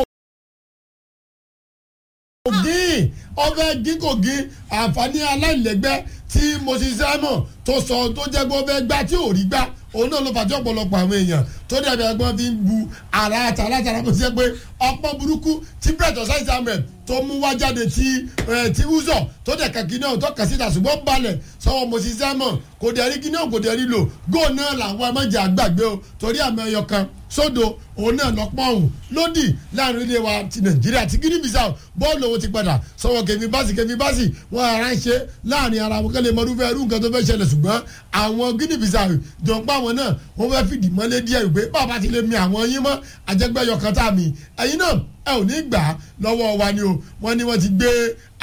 gín ọbẹ̀ gín kò gín àǹfààní aláìlẹ́gbẹ́ tí moses simon tó sọ tó jẹ́ pé ó fẹ́ gbá tí ò rí gbá òun náà ló fà tí ọ̀pọ̀lọpọ̀ àwọn èèyàn tó dàbí ẹgbọ́n fi ń bu ara àtàrà àtàrà bó ti jẹ́ pé ọpọ́n burúkú tí brett ọ̀sáì samuel tó mú wá jáde tí tí uzọ tó dẹ̀ kàkí náà tó kà síta ṣùgbọ́n balẹ̀ sọ́wọ́ moses simon kò dẹ̀ rí kí náà kò dẹ̀ rí lò góò náà làwọn ẹmọ́jà àgbàgbé o torí àmì ẹyọ kan sódò òun náà lọ́pọ̀ ọ̀hún lódì láàrin ilé wa ti nàìjíríà ti guinea bissau bọ́ọ̀lù owó ti padà sọ́wọ́ kẹfì báàsì kẹfì báàsì wọ́n ara ń ṣe láàrin ara wọn kẹ́lẹ́ mọ́rúfẹ́ irú nǹkan tó fẹ́ ṣẹlẹ̀ ṣùgbọ́n àwọn guinea bissau jọ ń pa àwọn náà wọ́n fẹ́ fìdí mọ́lé díẹ̀ wípé bàbá ti lè mi àwọn yín mọ́ àjẹgbẹ́yọ kan tá a mi ẹ̀yin náà ẹ ò ní gbà á lọ́wọ́ wa ni o wọ́n ní wọ́n ti gbé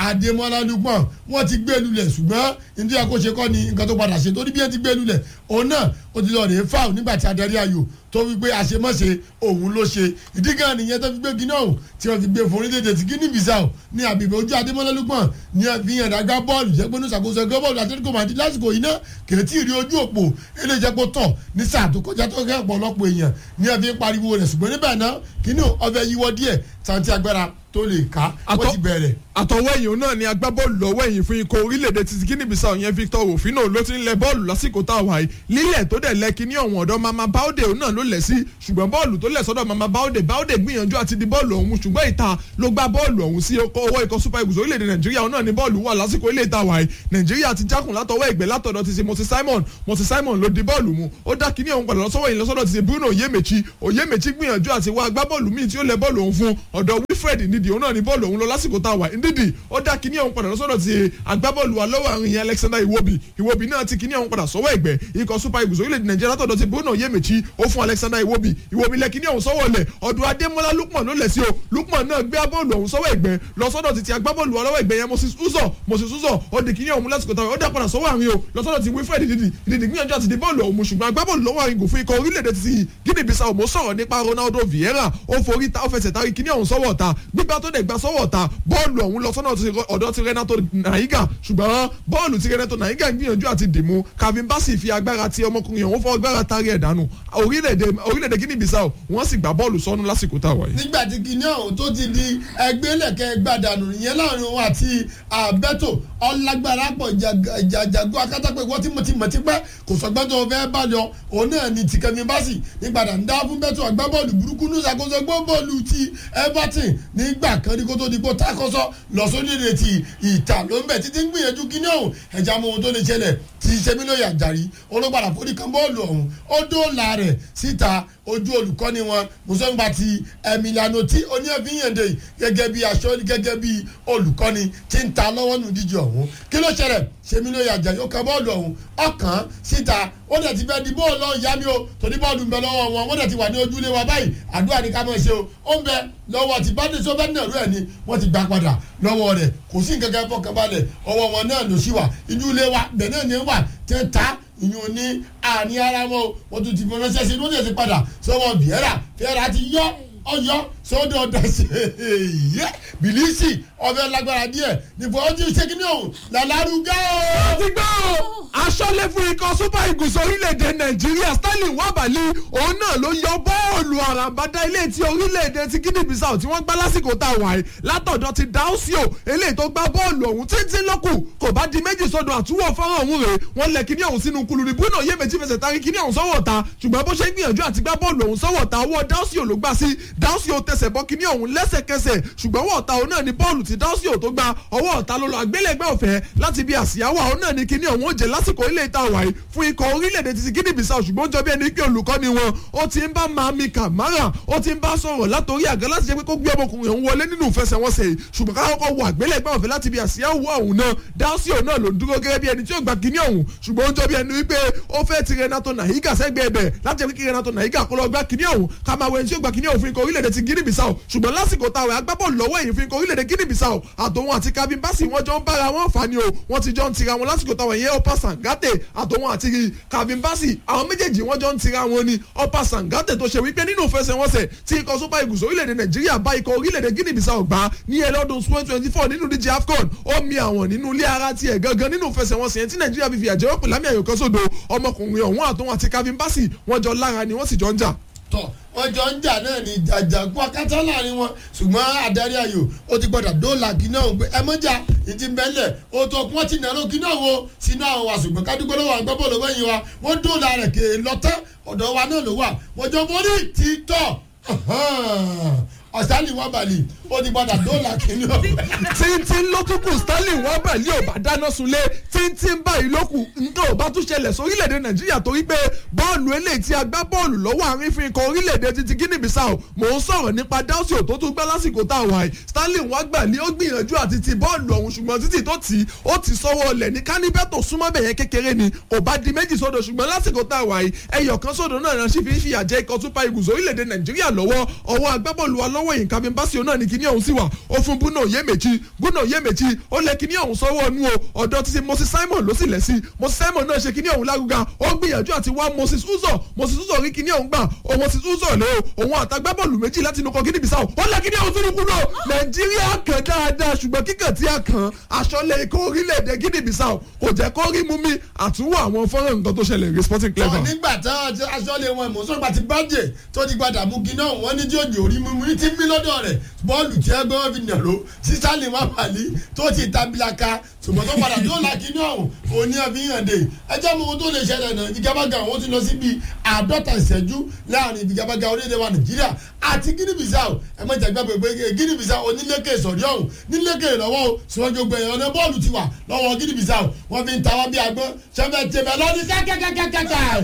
adémọlá lukman wọn ti gbé lulẹ̀ ṣùgbọ́n nítorí àkóṣe kọ́ ni nǹkan tó padà ṣe torí bí wọ́n ti gbé lulẹ̀ òun náà ó ti lọ rèé fáwọn nígbà tí adarí ayò tó fi gbé àṣemọ́ṣe òun ló ṣe ìdí gan nìyẹn tó fi gbé gíná òun tí wọ́n fi gbé fún orílẹ̀-èdè tí guinea bissau ní àbíbẹ̀ ojú adémọlá lukman ní àfihàn àdágbá bọ́ọ̀lù jẹ́ pé ní ìṣàkóso ẹgbẹ́ bọ́ọ̀lù àtẹ́ríkò màdí lásìkò yìí náà kèétí rí ojú òpó eléyìí jẹ́ pé tọ̀ ní sáà tó kọjá tó kẹ́ ọ̀pọ̀lọpọ̀ èèyàn ní ẹ fi ń pariwo rẹ̀ ṣùgbọ́n níbẹ̀ náà kíní ọbẹ̀ yíwọ́ díẹ̀ tàǹtí agbára tó lè ká wọ́n Àtọ́- ti bẹ̀rẹ̀. àtọwọ́ ẹ̀yìn náà ni agbábọ́ọ̀lù lọ́wọ́ ẹ̀yìn fún ikọ̀ orílẹ̀-èdè ti guinea bissau yẹn victor rufino ló ti ń lẹ bọ́ọ̀lù lásìkò tá a wà yìí lílẹ̀ tó dẹ̀ lẹ kíní ọ̀hún ọ̀dọ́ mama baude òun náà ló lẹ̀ sí ṣùgbọ́n bọ́ọ̀lù tó lẹ̀ sọ́dọ̀ mama baude baude gbìyànjú àti di bọ́ọ̀lù ọ̀hún ṣùgbọ́n ìta ló gbá bọ́ọ̀lù ọ̀hún sí ọkọ̀ ọwọ́ ikọ̀ super eagles orílẹ̀-èdè nàìjíríà òun náà ni bọ́ọ̀lù wà lásìkò ilé ìta wà yìí nàìjíríà ti jákùn látọwọ́ ìgbẹ́ látọ̀dọ̀ ti ṣe moses simon moses simon ló di bọ́ọ̀lù mu ó dá kíní ọ̀hún padà lọ́sọ́wọ́ yìí lọ́sọ́dọ̀ ti ṣe bruno oyemechi oyemechi gbìyànjú àti wá agbábọ́ọ̀lù míì tí ó lẹ bọ́ọ̀lù ọ̀hún fún ọ̀dọ̀ wilfred ndidi òun náà ni bọ́ọ̀lù ọ̀hún lọ lásìkò tá a wà ndidi ó dá kíní ọ̀hún padà lọ́sọ́dọ̀ ti agbábọ́ọ̀lù wa lọ́wọ́ àrùn yẹn alexander iwobi iwobi náà ti kíní ọ̀hún padà sọ́wọ́ ẹ̀gbẹ́ ikọ̀ super eagles orílẹ̀-èdè nàìjíríà látọ̀dọ̀ ti bruno oyemechi ó fún alexander iwobi iwobi lẹ kíní ọ̀hún sọ́wọ́ lẹ̀ ọ̀dọ̀ adémọ́lá lukman ló lẹ̀ sí o lukman náà gbé bọ́ọ̀lù ọ̀hún sọ́wọ́ ẹ̀gbẹ́ lọ́sọ́dọ̀ ti ti agbábọ́ọ̀lù wa lọ́wọ́ ẹ̀gbẹ́ yẹn moses uzo moses uzo ó di kíní ọ̀hún lásìkò táwọn ó dá padà sọ́wọ́ àrùn o lọ́sọ́dọ̀ ti wilfred didi didi gbìyànjú àti di bọ́ọ̀lù ọ̀hún ṣùgbọ́n agbábọ́ọ̀lù lọ́wọ́ àrùn fún ikọ̀ orílẹ̀-èdè ti guinea bissau mo sọ̀rọ̀ nípa ronaldo vieira ó forí ta ó fẹsẹ̀ tari kíní ọ̀hún sọ́wọ́ ta gbígbá tó dẹ̀ gbá sọ́wọ́ ta bọ́ọ̀lù ọ̀hún lọ sọ́nà ti ọ̀dọ̀ ti renato naiga ṣùgbọ́n bọ́ọ̀lù ti renato naiga gbìyànjú àti dìmú calvin bassey fi agbára ti ọmọkùnrin ọ̀hún fọ́ agbára tari ẹ̀ dànù orílẹ̀-èdè orílẹ̀-èdè guinea bissau wọ́n sì gbá bọ́ọ̀lù sọ́nù lásìkò tá a wà yìí. nígbà tí kinní ọ̀hún tó ti di ẹgbẹ́lẹ̀kẹ́ gbàdánù ìyẹn láàrin òun àti àbẹ́tò ọlágbára pọ̀ jàjàgó akátápẹ́ wọ́n tí mo ti mọ̀ ti pẹ́ kò sọgbọ́n tó fẹ́ bá lọ òun náà ni tìkẹ́mi báṣì nígbàdàn ń dá fún bẹ́tò agbábọ́ọ̀lù burúkú ní ìṣàkóso gbọ́bọ́ọ̀lù ti everton nígbà kan ní kó tó di kó takọ́sọ́ lọ sódìrè ti ìta ló ń bẹ̀ títí ń gbìyànjú kinní ọ̀hún ẹ̀já mọ ohun tó lè ṣẹlẹ̀ ti sẹ́mílóyè àjàrí olóògbàdà forí kan bọ́ọ̀lù ọ̀hún ó dóòlà rẹ̀ síta ojú olùkọ́ni wọn mùsọ̀nba ti emiliano tí oníyànfíyànde gẹ́gẹ́ bí aṣọ gẹ́gẹ́ bí olùkọ́ni tí ń ta lọ́wọ́ nù díje ọ̀hún kí ló ṣẹlẹ̀ sẹ́mílóyè àjàrí ó kan bọ́ọ̀lù ọ̀hún ọkàn síta ó dẹ̀ ti fẹ́ di bọ́ọ̀lù ọ̀hún yá mi o torí bọ́ọ̀lù ń bẹ lọ́wọ́ wọn wọ́n dẹ̀ ti wà ní ojúlé wa báyìí àdúrà ní ká mọ̀ ṣe o ó ń bẹ lọ́wọ́ ti bá dẹ́sọ́ bẹ́ẹ̀ náà rú ẹ̀ ni wọ́n ti gbà padà lọ́wọ́ rẹ̀ kò sí nǹkan kan fọkànbalẹ̀ ọwọ́ wọn náà ló ṣì wà ojúlé wa bẹ̀ náà ni wà tẹ́ ta ìyún ní àní ara wọn wọn tún ti fi ránṣẹ́ sí lóde ti padà sọ́wọ́ bìẹ́rà fẹ́ra ti yọ ọyọ sọ́dọ̀ ọ̀dà ṣe yẹ bìlísì ọbẹ̀ lágbára díẹ̀ nífọ̀ ọdún ṣẹ́kínní ọ̀hún làlárúgá o. ti gbọ́ o aṣọ́lé fún ikọ̀ super eagles orílẹ̀-èdè nàìjíríà stanley wabali òun náà ló yọ bọ́ọ̀lù àràǹbádá ilé tí orílẹ̀-èdè ti guinea bissau tí wọ́n gbá lásìkò tá a wà yìí látọ̀dọ̀ ti dausio eléyìí tó gbá bọ́ọ̀lù ọ̀hún títí lọ́kù kò bá di méjì sọ́dọ̀ àtúwọ̀ fọ́nrán ọ̀hún rèé wọ́n lẹ̀ kíní ọ̀hún sínú kulù ní bruno yé méjì fẹsẹ̀ tari kíní ọ̀hún sọ́wọ́ ta ṣùgbọ́n bó ṣe ń gbìyànjú àti gbá bọ́ọ̀lù ọ̀hún sọ́wọ́ ta ọwọ́ dausio ló gbá sí dausio tẹsẹ̀ bọ́ kíní ọ̀hún lẹ́sẹ̀kẹsẹ̀ ṣùgbọ́n ọwọ́ ọ̀ta òun náà ni bọ́ọ̀lù tí dausio tó gba ọwọ́ ọ̀ta ló lọ àgbélẹ̀gbẹ́ ọ̀fẹ́ láti bí àsíáwá òun náà ni kíní ọ̀hún ó jẹ lásìkò ilé ìta wàyí fún ikọ̀ orílẹ̀-èdè ti guinea bissau ṣùgbọ́n ó jọ bí ẹni pé olùkọ́ni wọn ó ti ń bá mami kamara ó ti ń bá sọ̀rọ̀ látòrí àga láti jẹ́ pé kó gbé ọmọkùnrin òun wọlé nínú ìfẹsẹ̀wọnsẹ̀ yìí ṣùgbọ́n ká kọ́kọ́ wọ àgbélẹ̀gbẹ́ ọ̀fẹ́ láti bí àsíáwá òun náà dausio náà ló ń dúró gẹ́gẹ́ bí ẹni tí ó gba kíní ọ̀hún ṣùgbọ́n ó jọ bí ẹni wípé ó fẹ́ ti renato nahiga sẹ́gbẹ́ ẹbẹ̀ láti jẹ́ kí renato nahiga kó lọ gba kíní ọ̀hún ká máa wọ ẹni tí ó gba kíní ọ̀hún fún ikọ̀ orílẹ̀-èdè ti guinea bissau ṣùgbọ́n lásìkò táwọn agbábọ́ọ̀lù lọ́wọ́ èyí fún ikọ̀ orílẹ̀-èdè guinea bissau àtòun àti kabin basi wọ́n jọ ń bára wọn fà ni o wọ́n ti jọ ń tira wọn lásìkò táwọn yẹn ọ̀pá sangate àtòun àti kabin basi àwọn méjèèjì wọ́n jọ ń tira wọn ni ọ̀pá sangate tó ṣe wípé nínú ìfẹsẹ̀wọnsẹ̀ tí ikọ̀ super eagles orílẹ̀-èdè nàìjíríà bá ikọ̀ orílẹ̀-èdè guinea bissau gbá ní ẹlọ́dún twenty twenty four nínú díje afcon ó mi àwọn nínú ilé ara tiẹ̀ gangan nínú ìfẹsẹ̀wọnsẹ̀ yẹn tí nàìjíríà fi fìyà jẹ́ wọ́n pè lámì àyò kan sódò ọmọkùnrin ọ̀hún àtòun àti kabin basi wọ́n jọ lára ni wọ́n sì jọ ń jà tọ wọn jọ ń jà náà ní jàjàkú akátá láàrin wọn ṣùgbọ́n adarí ayò ó ti gbọdọ̀ dóòlà kí náà gbé ẹ mọ́jà ìdí mbẹ́lẹ̀ ó tó kún wọ́n ti nàró kí náà wo sínú àwọn wa ṣùgbọ́n kádúgbò lọ́wọ́ àwọn gbọ́bọ̀ lọ́wọ́ yìí wa wọ́n dóòlà rẹ̀ kéè lọ́tẹ́ ọ̀dọ̀ wa náà ló wà wọ́n jọ mórí títọ́ ọ̀sálì wọn bàlì ó ti gbọdọ̀ dóòlà kí ní ọ̀bẹ. tíntín ló tún kù stanley wọ́n bẹ̀ ní òbá dáná sunlé tíntín báyìí ló kù nǹkan ò bá tún ṣẹlẹ̀ sórílẹ̀‐èdè nàìjíríà torí pé bọ́ọ̀lù eléyìí tí a gbá bọ́ọ̀lù lọ́wọ́ àárín fi ikọ̀ orílẹ̀‐èdè títí guinea bissau mò ń sọ̀rọ̀ nípa dáúsì tó tún gbá lásìkò tá a wà yìí stanley wọ́n gbà ní ó gbìyànjú àti ti bọ́ọ̀lù ọ̀hún ṣùgbọ́n títì tó tì í ó ti sọ́wọ́ ọlẹ̀ ní kánibẹ́tò súnmọ́ bẹ̀yẹn kékeré ni kò bá di méjì sódò ṣùgbọ́n lásìkò tá a wà yìí ẹyọ kan sódò náà náà sì fi ń fìyà jẹ ikọ̀ super eagles orílẹ̀‐èdè nàìjíríà lọ́wọ́ ọwọ́ agbábọ́ọ̀lù wa lọ́wọ́ lọ́wọ́ yìí Kevin Bassey náà ní kíní ọ̀hún sí wà ó fún Bruno Yemechi Bruno Yemechi ó lẹ kíní ọ̀hún sọ́wọ́ ọ̀nù o ọ̀dọ̀ ti ṣe Moses Simon ló sì lẹ̀ sí Moses Simon náà ṣe kíní ọ̀hún lágùgà ó gbìyànjú àti wá Moses Uzo Moses Uzo rí kíní ọ̀hún gbà ó Moses Uzo lé o òun àtàgbábọ́ọ̀lù méjì láti inú kan Guinea Bissau ó lẹ kíní ọ̀hún sínú kúrò Nàìjíríà kàn dáadáa ṣùgbọ́n kíkàn tí a kàn aṣọ́lé ikọ̀ orílẹ̀-èdè Guinea Bissau kò jẹ́ kó rí mú mi àtúwò àwọn fọ́nrán nǹkan tó ṣẹlẹ̀ rí Sporting ọ Clever. nígbà tí aṣọ́lé wọn ìmọ̀sọ́gbà ti bàjẹ́ tó ti gbadà mú kí náà wọ́n ní tí òjò orí mímú ní tí ń bí lọ́dọ̀ rẹ̀ bọ́ọ̀lù tí ẹgbẹ́ wọn fi nàró sísálì mamali tó ti tabilaka ṣùgbọ́n tó padà tó là kí náà òní àfihàn dé ẹjẹ́ mọ ohun tó lè ṣẹlẹ̀ náà ìfigagbága àwọn ti lọ sí bíi àádọ́ta ìṣẹ́jú láàrin ìfigagbága orílẹ̀-èdè wa Nàìjíríà àti Guinea Bissau ẹ má jẹ́ gbàgbé pé Guinea Bissau onílékè sọ̀rí ọ̀hún nílékè lọ́wọ́ o síwájú gbẹ̀yìn ọ̀nà bọ́ọ̀lù ti wà lọ́wọ́ Guinea Bissau wọ́n fi ń ta wá bí agbọ́n ṣẹ́fẹ̀ tẹ̀mẹ̀ lọ́dún kẹ́kẹ́kẹ́kẹ́kẹ́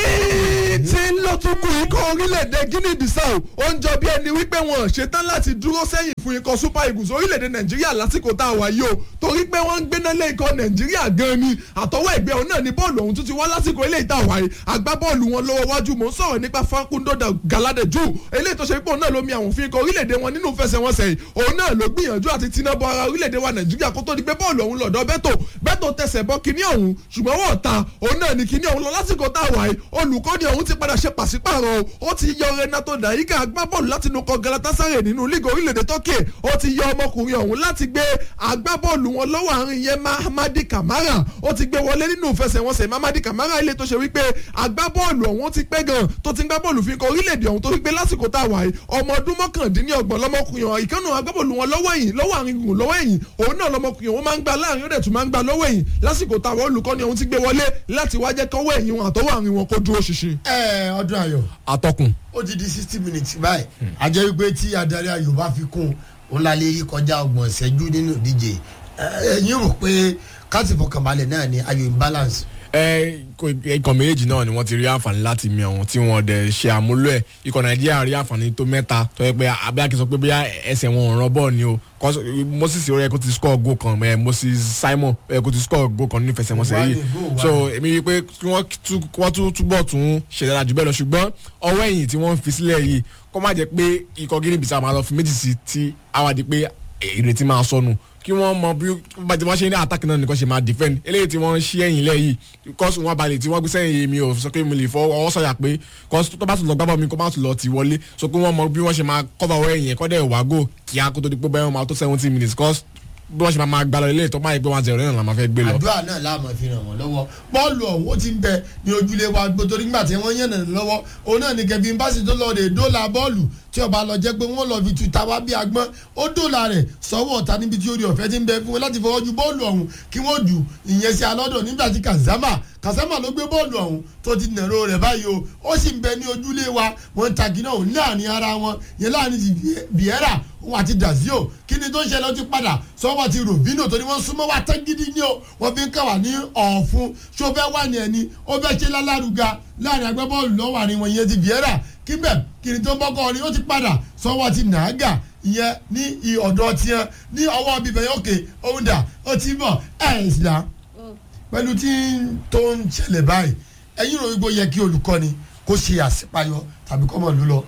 tí tí ń lọ tún kú ikọ̀ orílẹ̀-èdè Guinea Bissau ó ń jọ bí ẹni wípé wọn ò ṣetán láti dúró sẹ́yìn fún ikọ̀ Super Eagles orílẹ̀-èdè Nàìjíríà lásìkò tá a wà yìí o torí pé wọ́n ń gbéná lé ikọ̀ Nàìjíríà gan ni àtọwọ́ ẹgbẹ́ òun náà ni bọ́ọ̀lù ọ̀hún tún ti wá lásìkò eléyìí tá a wà yìí agbábọ́ọ̀lù wọn lọ́wọ́ wájú mò ń sọ̀rọ̀ nípa Facundo Galadeju eléyìí tó ṣe pé òun náà ló mi àwọn òfin ikọ̀ orílẹ̀-èdè wọn nínú fẹsẹ̀wọnsẹ̀ yìí òun náà ló gbìyànjú àti tiná bọ ara orílẹ̀-èdè wa Nàìjíríà kó tó di pé bọ́ọ̀lù ọ̀hún lọ́dọ̀ Bẹ́tò Bẹ́tò tẹsẹ̀ bọ́ kinní ọ̀hún ṣùgbọ́n wọ́n ta òun náà ní kinní ọ̀hún lọ lásìkò tá a wà yìí olùkọ́ni ọ̀hún ti padà ṣe pàṣípààrọ̀ o ó ti yọ Renato Dayika agbábọ́ọ̀lù láti inú kọ Galatasaray nínú líìgì orílẹ̀-èdè Turkey ó ti yọ ọmọkùnrin ọ̀hún láti gbé agbábọ́ọ̀lù wọn lọ́wọ́ àárín yẹn Mahamadi Kamara ó ti gbé wọlé nínú ìfẹsẹ̀wọnsẹ̀ Mahamadi Kamara ilé tó ṣe wípé agbábọ́ọ̀lù ọ̀hún ti pẹ́ gan tó ti ń gbá bọ́ọ̀lù fi kọ orílẹ̀-èdè ọ̀hún tó wípé lásìkò tá a wà yìí ọmọ ọdún mọ́kàndínlọ́gbọ̀n lọ́mọkùnrin ọ̀hún ìkànnì agbábọ́ọ̀lù wọn lọ́wọ́ ẹ̀yìn lọ́wọ́ àárín gùn lọ́wọ́ ẹ̀yìn òun náà lọ́mọkùnrin ọ̀hún máa ń gbá láàrin ó dẹ̀ tún máa ń gbá lọ́wọ́ ẹ̀yìn lásìkò táwọn olùkọ́ni ọ̀hún ti gbé wọlé láti wá jẹ́ kọ́wọ́ ẹ̀yìn wọn àtọwọ́ àárín wọn kó dúró ṣinṣin. ẹ ọdún ayọ̀ atọ́kùn. ó ti di sixty minutes báyìí àjẹ́ wípé tí adarí ayò bá fi kún un la lè rí kọjá ọgbọ̀n ìṣẹ́jú nínú ìdíje ẹ̀yin rò pé káàtì fọkànbalẹ̀ náà ni ayò imbalance. ẹ ikọ̀ méjèèjì náà ni wọ́n ti rí àǹfààní láti mi ọ̀hún tí wọ́n dẹ̀ ṣe àmúlò ẹ̀ ikọ̀ nàìjíríà rí àǹfààní tó mẹ́ta tó yẹ pé abẹ́àkí sọ pé bóyá ẹsẹ̀ wọn ò ràn bọ́ọ̀ ni o moses ó yẹ kó ti score goal kan ẹ moses simon ó yẹ kó ti score goal kan nínú ìfẹsẹ̀wọnsẹ̀ yìí so èmi rí i pé kí wọ́n tún túbọ̀ tún ṣe dára jù bẹ́ẹ̀ lọ ṣùgbọ́n ọwọ́ ẹ̀yìn tí wọ́n fi sílẹ̀ yìí kó má jẹ́ pé ikọ̀ Guinea Bissau máa lọ fi méjì sí tí àwàdí pé ìrètí máa sọnù kí wọ́n mọ bí bàtí wọ́n ṣe ní attack náà nìkan ṣe máa defend eléyìí tí wọ́n ṣí ẹ̀yìn lẹ̀ yìí kọ́sù wọn balẹ̀ tí wọ́n gbé sẹ́yìn mi ò sọ pé mo lè fọ ọwọ́ sọ̀yà pé kọ́sù tó bá tún lọ gbábọ̀ mi kó má tún lọ tì wọlé so pé wọ́n mọ bí wọ́n ṣe máa cover ọwọ́ ẹ̀yìn ẹ̀kọ́ dẹ̀ wá gò kíá kó tó di pé bẹ́ẹ̀ wọ́n máa tó seventy minutes cause bí wọ́n ṣe máa gba lọ ilé ìtọ́ máa yẹ pé wọ́n ti rẹ̀ náà máa fẹ́ gbé lọ. àdúrà náà láàmú fi ràn wọ́n lọ́wọ́ bọ́ọ̀lù ọ̀hún ó ti ń bẹ ní ojúlé wa gbótó nígbà tí wọ́n yànnà lọ́wọ́ òun náà ní Kevin Bassey tó lọ rè dóòlà bọ́ọ̀lù tí ọba lọ jẹ́ pé wọ́n lọ fi tuta wá bí agbọ́n ó dóòlà rẹ̀ sọ́wọ́ ọ̀tá níbi tí orí ọ̀fẹ́ ti ń bẹ fún wọn láti fọwọ́ ju bọ́ọ̀lù ọ̀hún kí wọ́n dù ìyẹn sí alọ́dọ̀ nígbà tí Kazama Kazama ló gbé bọ́ọ̀lù ọ̀hún tó ti nàró rẹ̀ báyìí o ó sì ń bẹ ní ojúlé wa wọ́n ń tagi náà láàrin ara wọn yẹn láàrin ti Vieira òun àti Dazio kí ni tó ń ṣẹlẹ̀ ó ti padà sọ́wọ́ ti Robinho torí wọ́n súnmọ́ wa tán gidi ní o wọ́n fi ń kà wá ní ọ̀fun ṣó fẹ́ wà ní ẹni ó fẹ́ ṣe lálárugà láàrin agbábọ́ọ̀lù lọ́wọ́ àrin wọn yẹn ti Vieira kíbẹ̀ kí ni tó ń bọ́kọ́ ni ó ti padà sọ́wọ́ ti Nàágà ìyẹn ní ọ̀dọ̀ tiẹ̀ ní ọwọ́ bíbẹ̀ yẹn òkè òun dà ó ti bọ̀ ẹ̀ ẹ̀ sì dá pẹ̀lú tí tó ń ṣẹlẹ̀ báyìí ẹ̀yin rò wípé ó yẹ kí olùkọ́ni kó ṣe àṣepayọ tàbí kọ́ mọ̀ ló lọ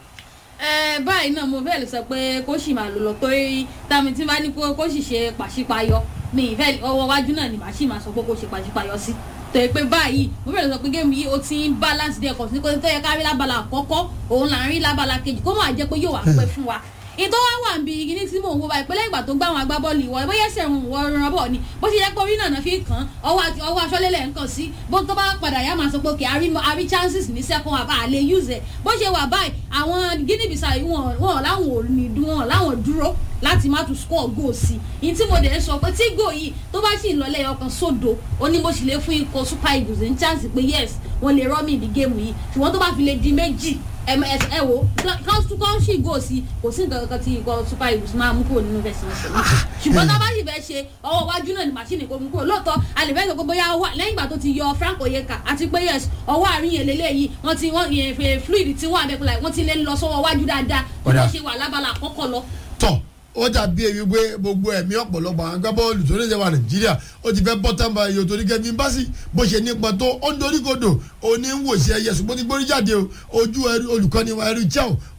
ẹ báyìí náà mo fẹ́ lè sọ pé kó sì máa lò lọ torí tàmí tí bá ní kó sì ṣe pàṣípayọ mi ìfẹ́ ọwọ́ wájú náà ni màá sì máa sọ pé kó ṣe pàṣípayọ sí tẹ̀ pé báyìí mo fẹ́ lè sọ pé géèmù yìí ó ti ń balance díẹ̀ kọ̀ sí pé tó yẹ ká rí lábala àkọ́kọ́ òun là ń rí lábala kejì kó máa jẹ́ pé yóò wá pẹ́ fún wa ìtọ́ wá wà níbi kíní tí mò ń wo báyìí pé lẹ́yìn ìgbà tó gbá àwọn agbábọ́ọ̀lù ìwọ bóyá ẹsẹ̀ ń wọ ọrùn ọbọ̀ ni bó ṣe yẹ pé orí náà fi kàn án ọwọ́ aṣọ́lélẹ̀ ń kàn sí bó tó bá padà yá máa sọ pé òkè àrí chances ní second half àlè use ẹ̀ bó ṣe wà báyìí àwọn Guinea Bissau wọn wọn láwọn ò ní dún wọn láwọn dúró láti má tún score goal sí i tí mo dẹ̀ ń sọ pé tí goal yìí tó bá sì ń lọ lẹ́yìn ọkàn sódò ó ní mo sì lè fún ikọ̀ Super Eagles ní chance pé yes wọ́n lè rọ́ mi ìdí géèmù yìí ṣùgbọ́n tó bá fi lè di méjì ẹ ẹ wo kán sì gò sí kò sí nǹkan kan tí ikọ̀ Super Eagles máa mú kúrò nínú fẹsẹ̀ wọn sẹ́yìn ṣùgbọ́n tá a bá sì fẹ́ ṣe ọwọ́ iwájú náà ni màṣíìnì kò mú kúrò lóòótọ́ àlèfẹ́ sọ pé bóyá lẹ́yìn ìgbà tó ti yọ Frank Oyeka àti pé yes ọwọ́ àárín yẹn lélẹ́yìí wọ́n ti wọ́n yẹn fluid tí wọ́n àbẹ̀kùnlá wọ́n ti lè lọ sọ́wọ́ iwájú dáadáa bí wọ́n ṣe wà lábala àkọ́kọ́ lọ. tọ́ ó dàbí èyí pé gbogbo ẹ̀mí ọ̀pọ̀lọpọ̀ àwọn agbábọ́ọ̀lù tó léṣe wa nàìjíríà ó ti fẹ́ bọ́tán ba iye torí Kevin Bassey bó ṣe nípa tó ó ń dorí kodò òní ń wòṣẹ́ ẹyẹ ṣùgbọ́n ti gbórí jáde o ojú olùkọ́ni wa ẹrú chel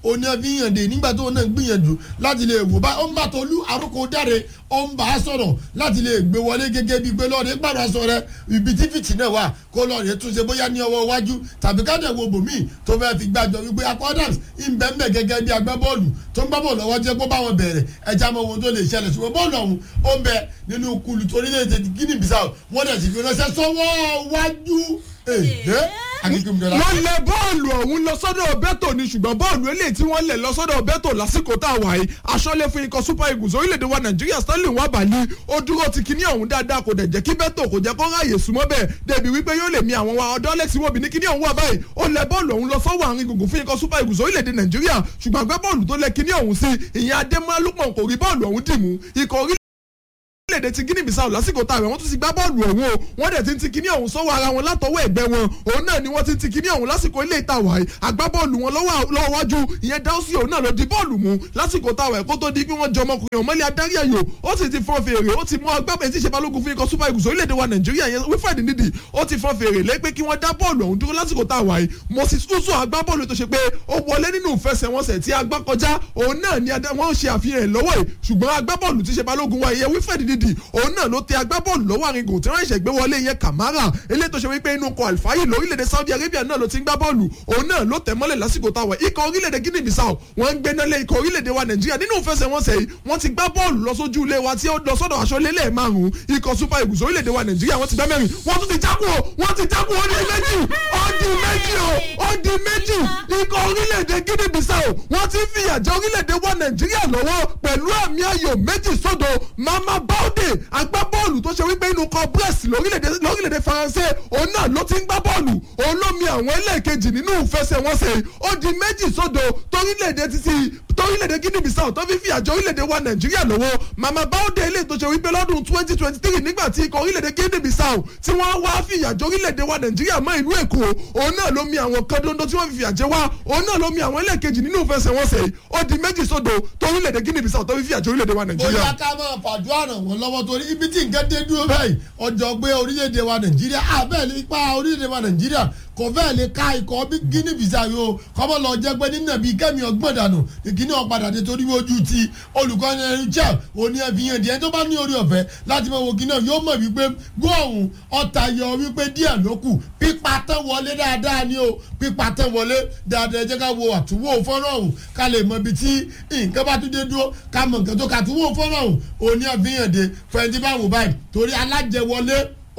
òní ẹbí yàn dé nígbà tó náà gbìyànjú láti lè wò bá ó ń bá tolú àrùkò dáre ó ń bá a sọ̀rọ̀ láti lè gbé wọlé gẹ́gẹ́ bíi pé lọ́ọ̀rẹ́ gbàdúrà sọ rẹ ibi tí fìtì náà wà kó lọ́ọ̀rẹ́ túnṣe bóyá ní ọwọ́ iwájú tàbí ká dẹ̀ wo bòmíì tó fẹ́ fi gbàjọ wípé akọ́dàms ìbẹ̀m̀bẹ̀ gẹ́gẹ́ bí agbábọ́ọ̀lù tó ń gbá bọ́ọ̀lù lọ́wọ́ jẹ́ kó bá wọn bẹ̀rẹ̀ ẹja mọ ohun tó lè ṣẹlẹ̀ ṣùgbọ́n bọ́ọ̀lù ọ̀hún ó ń bẹ nínú kulu torílẹ̀-èdè Guinea Bissau wọ́n dẹ̀ sì fi ránṣẹ́ sọ́wọ́ wájú ẹ̀ẹ́ akíkúndọ́lá. wọ́n lẹ bọ́ọ̀lù ọ̀hún lọ sọ́dọ̀ bẹ́tò ni ṣùgbọ́n bọ́ọ̀lù eléyìí tí wọ́n lẹ̀ lọ sọ́dọ̀ bẹ́tò lásìkò tá a wà yìí aṣọ́lé fún ikọ̀ super eagles orílẹ̀-èdè wa nàìjíríà stanley wabali ó dúró ti kíní ọ̀hún dáadáa kò dẹ̀ jẹ́ kí bẹ́tò kò jẹ́ kó ráàyè súnmọ́ bẹ́ẹ̀ débi wípé yóò lè mi àwọn wa ọ̀dọ́ alex iwobi ní kíní ọ̀hún wà báyìí ó lẹ bọ́ọ̀lù ọ̀hún lọ sọ́wọ́ àárín gbùngbùn fún ikọ̀ super eagles orílẹ̀-èdè nàìjíríà ṣùgbọ́n àgbẹ̀ bọ́ọ̀lù tó lẹ kíní ọ̀hún sí ìyẹn adémọ́ lukman kò rí bọ́ọ̀lù ọ̀hún dìmú ikọ̀ orílẹ̀ orílẹ̀-èdè ti guinea bissau lásìkò tá a rẹ̀ wọ́n tún ti gbá bọ́ọ̀lù ọ̀hún o wọ́n dẹ̀ ti ń ti kíní ọ̀hún sọ́wọ́ ara wọn látọwọ́ ẹ̀gbẹ́ wọn òun náà ni wọ́n ti ń ti kíní ọ̀hún lásìkò ilé ìta wàyí agbábọ́ọ̀lù wọn lọ́wọ́ wájú ìyẹn dáúsì òun náà ló di bọ́ọ̀lù mú lásìkò tá a rẹ̀ kó tó di pé wọ́n jọ ọmọkùnrin ọ̀mọ́lẹ̀ adarí ẹ̀yọ ó sì ti fọ́n fèrè ó ti mú agbábẹ́ tí ìṣe balógun fún ikọ̀ super eagles orílẹ̀-èdè wa nàìjíríà yẹn wífẹ̀dì nídìí ó ti fọ́n fèrè lé pé kí wọ́n dá bọ́ọ̀lù ọ̀hún dúró lásìkò tá a wà yìí moses uzo agbábọ́ọ̀lù tó ṣe pé ó wọlé nínú ìfẹsẹ̀wọnsẹ̀ tí agbá kọjá òun náà ni wọ́n ṣe àfihàn ẹ̀ lọ́wọ́ yìí ṣùgbọ́n agbábọ́ọ̀lù tí ṣe balógun wa ìyẹn wífẹ̀dì nídìí òun náà ló tẹ agbábọ́ọ̀lù lọ́wọ́ àrìngò tí wọ́n ṣẹ̀ gbé wọlé yẹn kàmárà eléyìí tó ṣe wípé inú kọ àlùfáyì lórílẹ̀‐èdè saudi arabia náà ló ti ń gbá bọ́ọ̀lù òun náà ló tẹ̀ mọ́lẹ̀ lásìkò táwọn ikọ̀ orílẹ̀‐èdè guinea bissau wọ́n ń gbéná lé ikọ̀ orílẹ̀‐èdè wa nàìjíríà nínú ìfẹsẹ̀wọnsẹ̀ yìí wọ́n ti gbá bọ́ọ̀lù lọ sójú ilé wa tí ó lọ sọ́dọ̀ aṣọ lélẹ̀ márùn-ún ikọ̀ super eagles orílẹ̀‐èdè wa nàìjíríà wọ́n ti gbá mẹ́rin wọ́n tún ti jákùn o wọ́n ti jákùn ó di méjì ó di méjì o ó di méjì ikọ̀ orílẹ̀‐èdè guinea bissau wọ́n ti fìyà jẹ orílẹ̀‐èdè wa nàìjíríà lọ́wọ́ pẹ̀lú àmì ayò méjì sódò mama baude agbábọ́ọ̀lù tó ṣe wípé inú kan brest lórílẹ̀‐èdè faransé òun náà ló ti ń gbá bọ́ọ̀lù òun ló mi àwọn ẹlẹ́ẹ̀kejì nínú ìfẹsẹ̀wọnsẹ̀ ó di méjì sódò torílẹ̀‐èdè títí torílẹ̀‐èdè guinea bissau tó fi fi àjọ orílẹ̀‐èdè wa nàìjíríà lọ́wọ́ mama baude ilé tó ṣe wípé lọ́dún twenty twenty three nígbà tí ikọ̀ orílẹ̀‐èdè guinea bissau tí wọ́n wá fi àjọ orílẹ̀‐èdè wa nàìjíríà mọ́ ìlú èkó òun náà ló mi àwọn kan dondo tí wọ́n fi àjẹ wá òun náà ló mi àwọn ẹlẹ́ẹ̀kejì nínú ìfẹsẹ̀wọnsẹ̀ ó di méjì sódò torílẹ̀‐èdè guinea bissau tó fi fi àjọ orílẹ̀‐èdè wa nàìjíríà. bóyá ká máa fàdúrà ràn wọ́n lọ́wọ́ torí ibi tí nǹkan dé dúró báyìí ọjọ́ gbé orílẹ̀-èdè wa nàìjíríà àbẹ́ẹ̀lì ipa orílẹ̀-èdè wa nàìjíríà kò fẹ́ẹ̀ lè ka ikọ̀ bí guinea bissau yìí o kọ́mọ́ lọ jẹ́ pé nínú ẹ̀bí kẹ́mi ọgbọ́n dànù ìkíní ọ̀padà dé torí ojú ti olùkọ́ni ẹni jẹ́ òní ẹ̀fìyàn díẹ̀ tó bá ní orí ọ̀fẹ́ láti mọ̀ wòkí náà yóò mọ̀ wípé góòhùn ọ̀tá yọ wípé díẹ̀ ló kù pípa tán wọlé dáadáa ni o pípa tán wọlé dáadáa ẹ jẹ́ ká wo àtúwò fọ́nrán ọ̀hún ká lè mọ ibi tí nǹkan bá tún dé dúró ká mọ nǹkan tó ká àtúwò fọ́nrán ọ̀hún òní ẹ̀fìyàn dé fẹ́ntì bá wò báyìí torí alájẹwọlé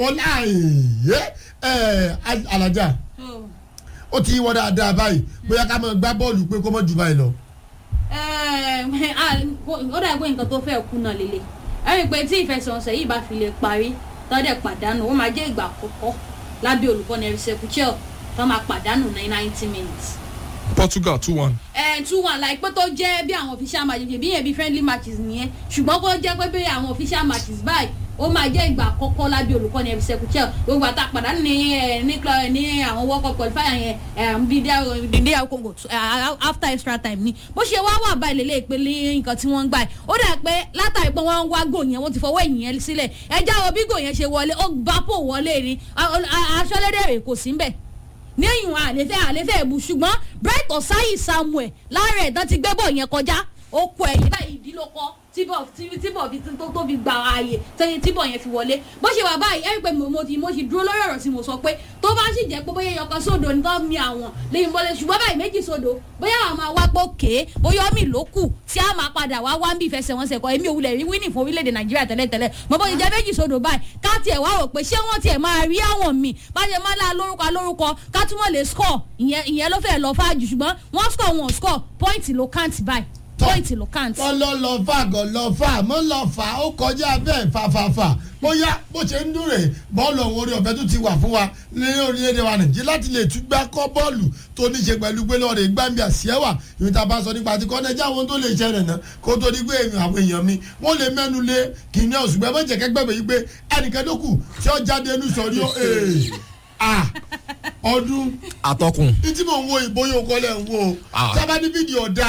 ọláyé ẹ̀ alájà ó ti wọ dáadáa báyìí bóyá ká máa gbá bọ́ọ̀lù pé kó mọ̀ jù báyìí lọ. ó dà pé nǹkan tó fẹ́ kú náà lélẹ̀ ẹ̀rìn pé tí ìfẹsẹ̀wọnsẹ̀ yìí bá fi lè parí tọ́dẹ̀ pàdánù ó máa jẹ́ ìgbà àkọ́kọ́ lábẹ́ olùkọ́ni ẹ̀rìsẹ̀ kúchel tó máa pàdánù ní ninety minutes. portugal two one. ẹ two one like pé tó jẹ́ bí àwọn official matches bí yẹn bí friendly matches nìyẹn ṣùgbọ́n kó jẹ́ pé bí àwọn official matches báyìí ó máa jẹ́ ìgbà àkọ́kọ́ lábẹ́ olùkọ́ni ẹ̀rí sẹ́kùchẹ́l gbogbo àtà pàdánù ní ní ní àwọn world cup qualifier yẹn bí dídí congo after extra time ni bó ṣe wá wà báyìí lélẹ̀ ìpele nǹkan tí wọ́n ń gbà yìí ó dà pé látàrí pé wọ́n ń wá gò yẹn wọ́n ti fọwọ́ ẹ̀yìn yẹn sílẹ̀ ẹja wo bí gò yẹn ṣe wọlé ó bá pò wọlé ni aṣọ́lédèrè kò sí mbẹ̀ ní ìwọ̀n àlefẹ́ àlefẹ́ ẹ̀bù ṣùgbọ́n bright ọ̀sáyì samuel láàrẹ̀ ẹ̀dán ti gbé bọ̀ yẹn kọjá ó kọ ẹ̀yìn báyìí ìdílókọ́ tíbọ̀ tíbọ̀ fi tó tó fi gba ààyè tẹ́yìn tíbọ̀ yẹn fi wọlé bó ṣe wà báyìí ẹ̀rí pé mo ti mo ti dúró lórí ọ̀rọ̀ tí mo sọ pé tó bá sì jẹ́ pé bóyá yọkan sódò ní tó mi àwọn lẹ́yìn bọ́lẹ̀ ṣùgbọ́n báyìí méjì sódò bóyá àwọn máa wá pọ̀ ké bóyá omi ló kù tí a máa padà wá wá ń bí ìfẹsẹ̀wọnsẹ̀ kọ èmi òwúlẹ̀ rí wíìnì fún orílẹ̀-èdè nàìjíríà tẹ́lẹ̀tẹ́lẹ̀ mo bó ti jẹ́ méjì sódò báyìí ká tiẹ̀ wá rò pé ṣé wọ́n tiẹ̀ máa rí àwọn mi bá ṣe máa lá lórúkọ lórúkọ ká túmọ̀ lè score ìyẹn ló fẹ́ lọ fáájú ṣùgbọ́n wọ́n score wọn score point ló count báyìí point ló count. wọ́n lọ lọ fà gọ̀ lọ fà mọ́ lọ fà ó kọjá bẹ́ẹ̀ fàfàfà bóyá bó ṣe ń dúró rè bọ́ọ̀lù ọ̀hún orí ọ̀fẹ́ tó ti wà fún wa ní orílẹ̀-èdè wa nàìjíríà láti lè tún gbá kọ́ bọ́ọ̀lù tó ní ṣe pẹ̀lú pé lọ́ọ̀rẹ́ gbàǹbì àṣìẹ́wà ìwé tá a bá sọ nípa ti kọ́nẹ́jà àwọn tó lè ṣẹlẹ̀ náà kó tó di pé àwọn èèyàn mi wọ́n lè mẹ́nu lé kìnìún ọ̀sùn gbẹ́ mọ́jẹ̀ kẹ́gbẹ́ yìí pé ẹnìkan tó kù tí ó jáde ẹnu sọ̀rí ó ọdún atọ́kùn. tí mò ń wo ìbóyè okòólẹ̀ ń wo Ah. sábà ní fídíò ọ̀dà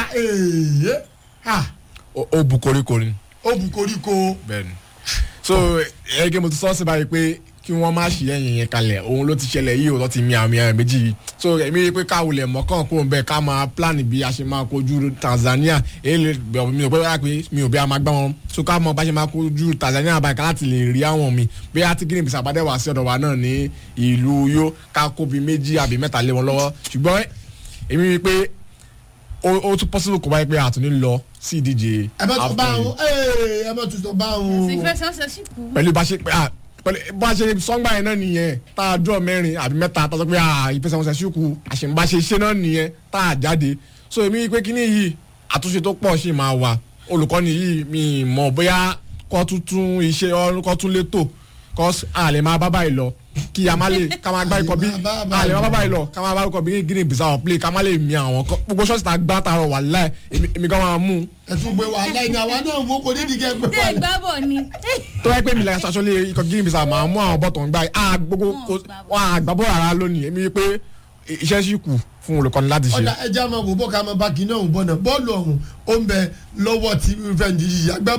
ó bu koríko ni. ó bu koríko bẹ́ẹ̀ni so ẹgẹ mo ti sọ sí báyìí pé kí wọ́n má ṣì ẹ̀yìn yẹn kalẹ̀ òun ló ti ṣẹlẹ̀ yìí òun ti mi àmì àmì méjì yìí so èmi rí i pé káwulẹ̀ mọ́kàn kó ń bẹ̀ ká máa plan bí a ṣe máa kojú Tanzania èyí lè bẹ̀ mi ò pé wá pé mi ò bí a máa gbá wọn so ká mọ bá ṣe máa kojú Tanzania báyìí ká láti lè rí àwọn mi bí a ti Guinea Bissau bá dẹ̀ wá sí ọ̀dọ̀ wa náà ní ìlú yó ká kó bí méjì àbí mẹ́ta lé wọn lọ́wọ́ ṣùgbọ́n èmi rí i pé ó ó tún possible kó báyìí pé àtúní lọ sí ìdíje ẹ bá tún bá AFCON yìí wọn ẹ bá tún sọ bá wọn. ìfẹsẹ̀wọnsẹ̀ sì kú. pẹ̀lú bá ṣe ah, pẹ̀lú bá ṣe sọ́ngbà yẹn náà nìyẹn tá a dúró mẹ́rin àbí mẹ́ta tá a sọ pé ah, ìfẹsẹ̀wọnsẹ̀ ṣùkú àṣẹ̀ǹbáṣe ṣe náà nìyẹn tá a jáde so èmi pé kíní yìí àtúnṣe tó pọ̀ ṣì máa wà olùkọ́ni yìí mi mọ̀ bóyá kọ́ tuntun iṣẹ́ ọ- kọ́ tún létò kọ́ a lè máa bá báyìí lọ kí a má lè ká máa gbá ikọ̀ bí a lè máa bá báyìí lọ ká máa bá ikọ̀ bí Guinea Bissau play ká má lè mi àwọn kọ́ gbogbo ṣọ́ọ̀ṣì tá a gbá tààrọ̀ wà láì èmi gan máa mú un ẹ tún gbé wàhálà ẹni àwa náà wo kò nídìí kẹ gbé dé wàhálà. ìgbábọ̀ ni. tó wáyé pé mi lẹ́yìn aṣọ lé ikọ̀ Guinea Bissau máa mú àwọn bọ́tọ̀ ń gbá a gbogbo Wọn ò gbá bọ́. wọn àgbàbọ̀ rárá lónìí èmi pé iṣẹ́ sì kù fún olùkọ́ni láti ṣe. ọ̀dà ẹja máa wò bó ká máa bá kinní ọ̀hún bọ̀ náà bọ́ọ̀lù ọ̀hún ó ń bẹ lọ́wọ́ tí fẹ́ǹdì yìí àgbà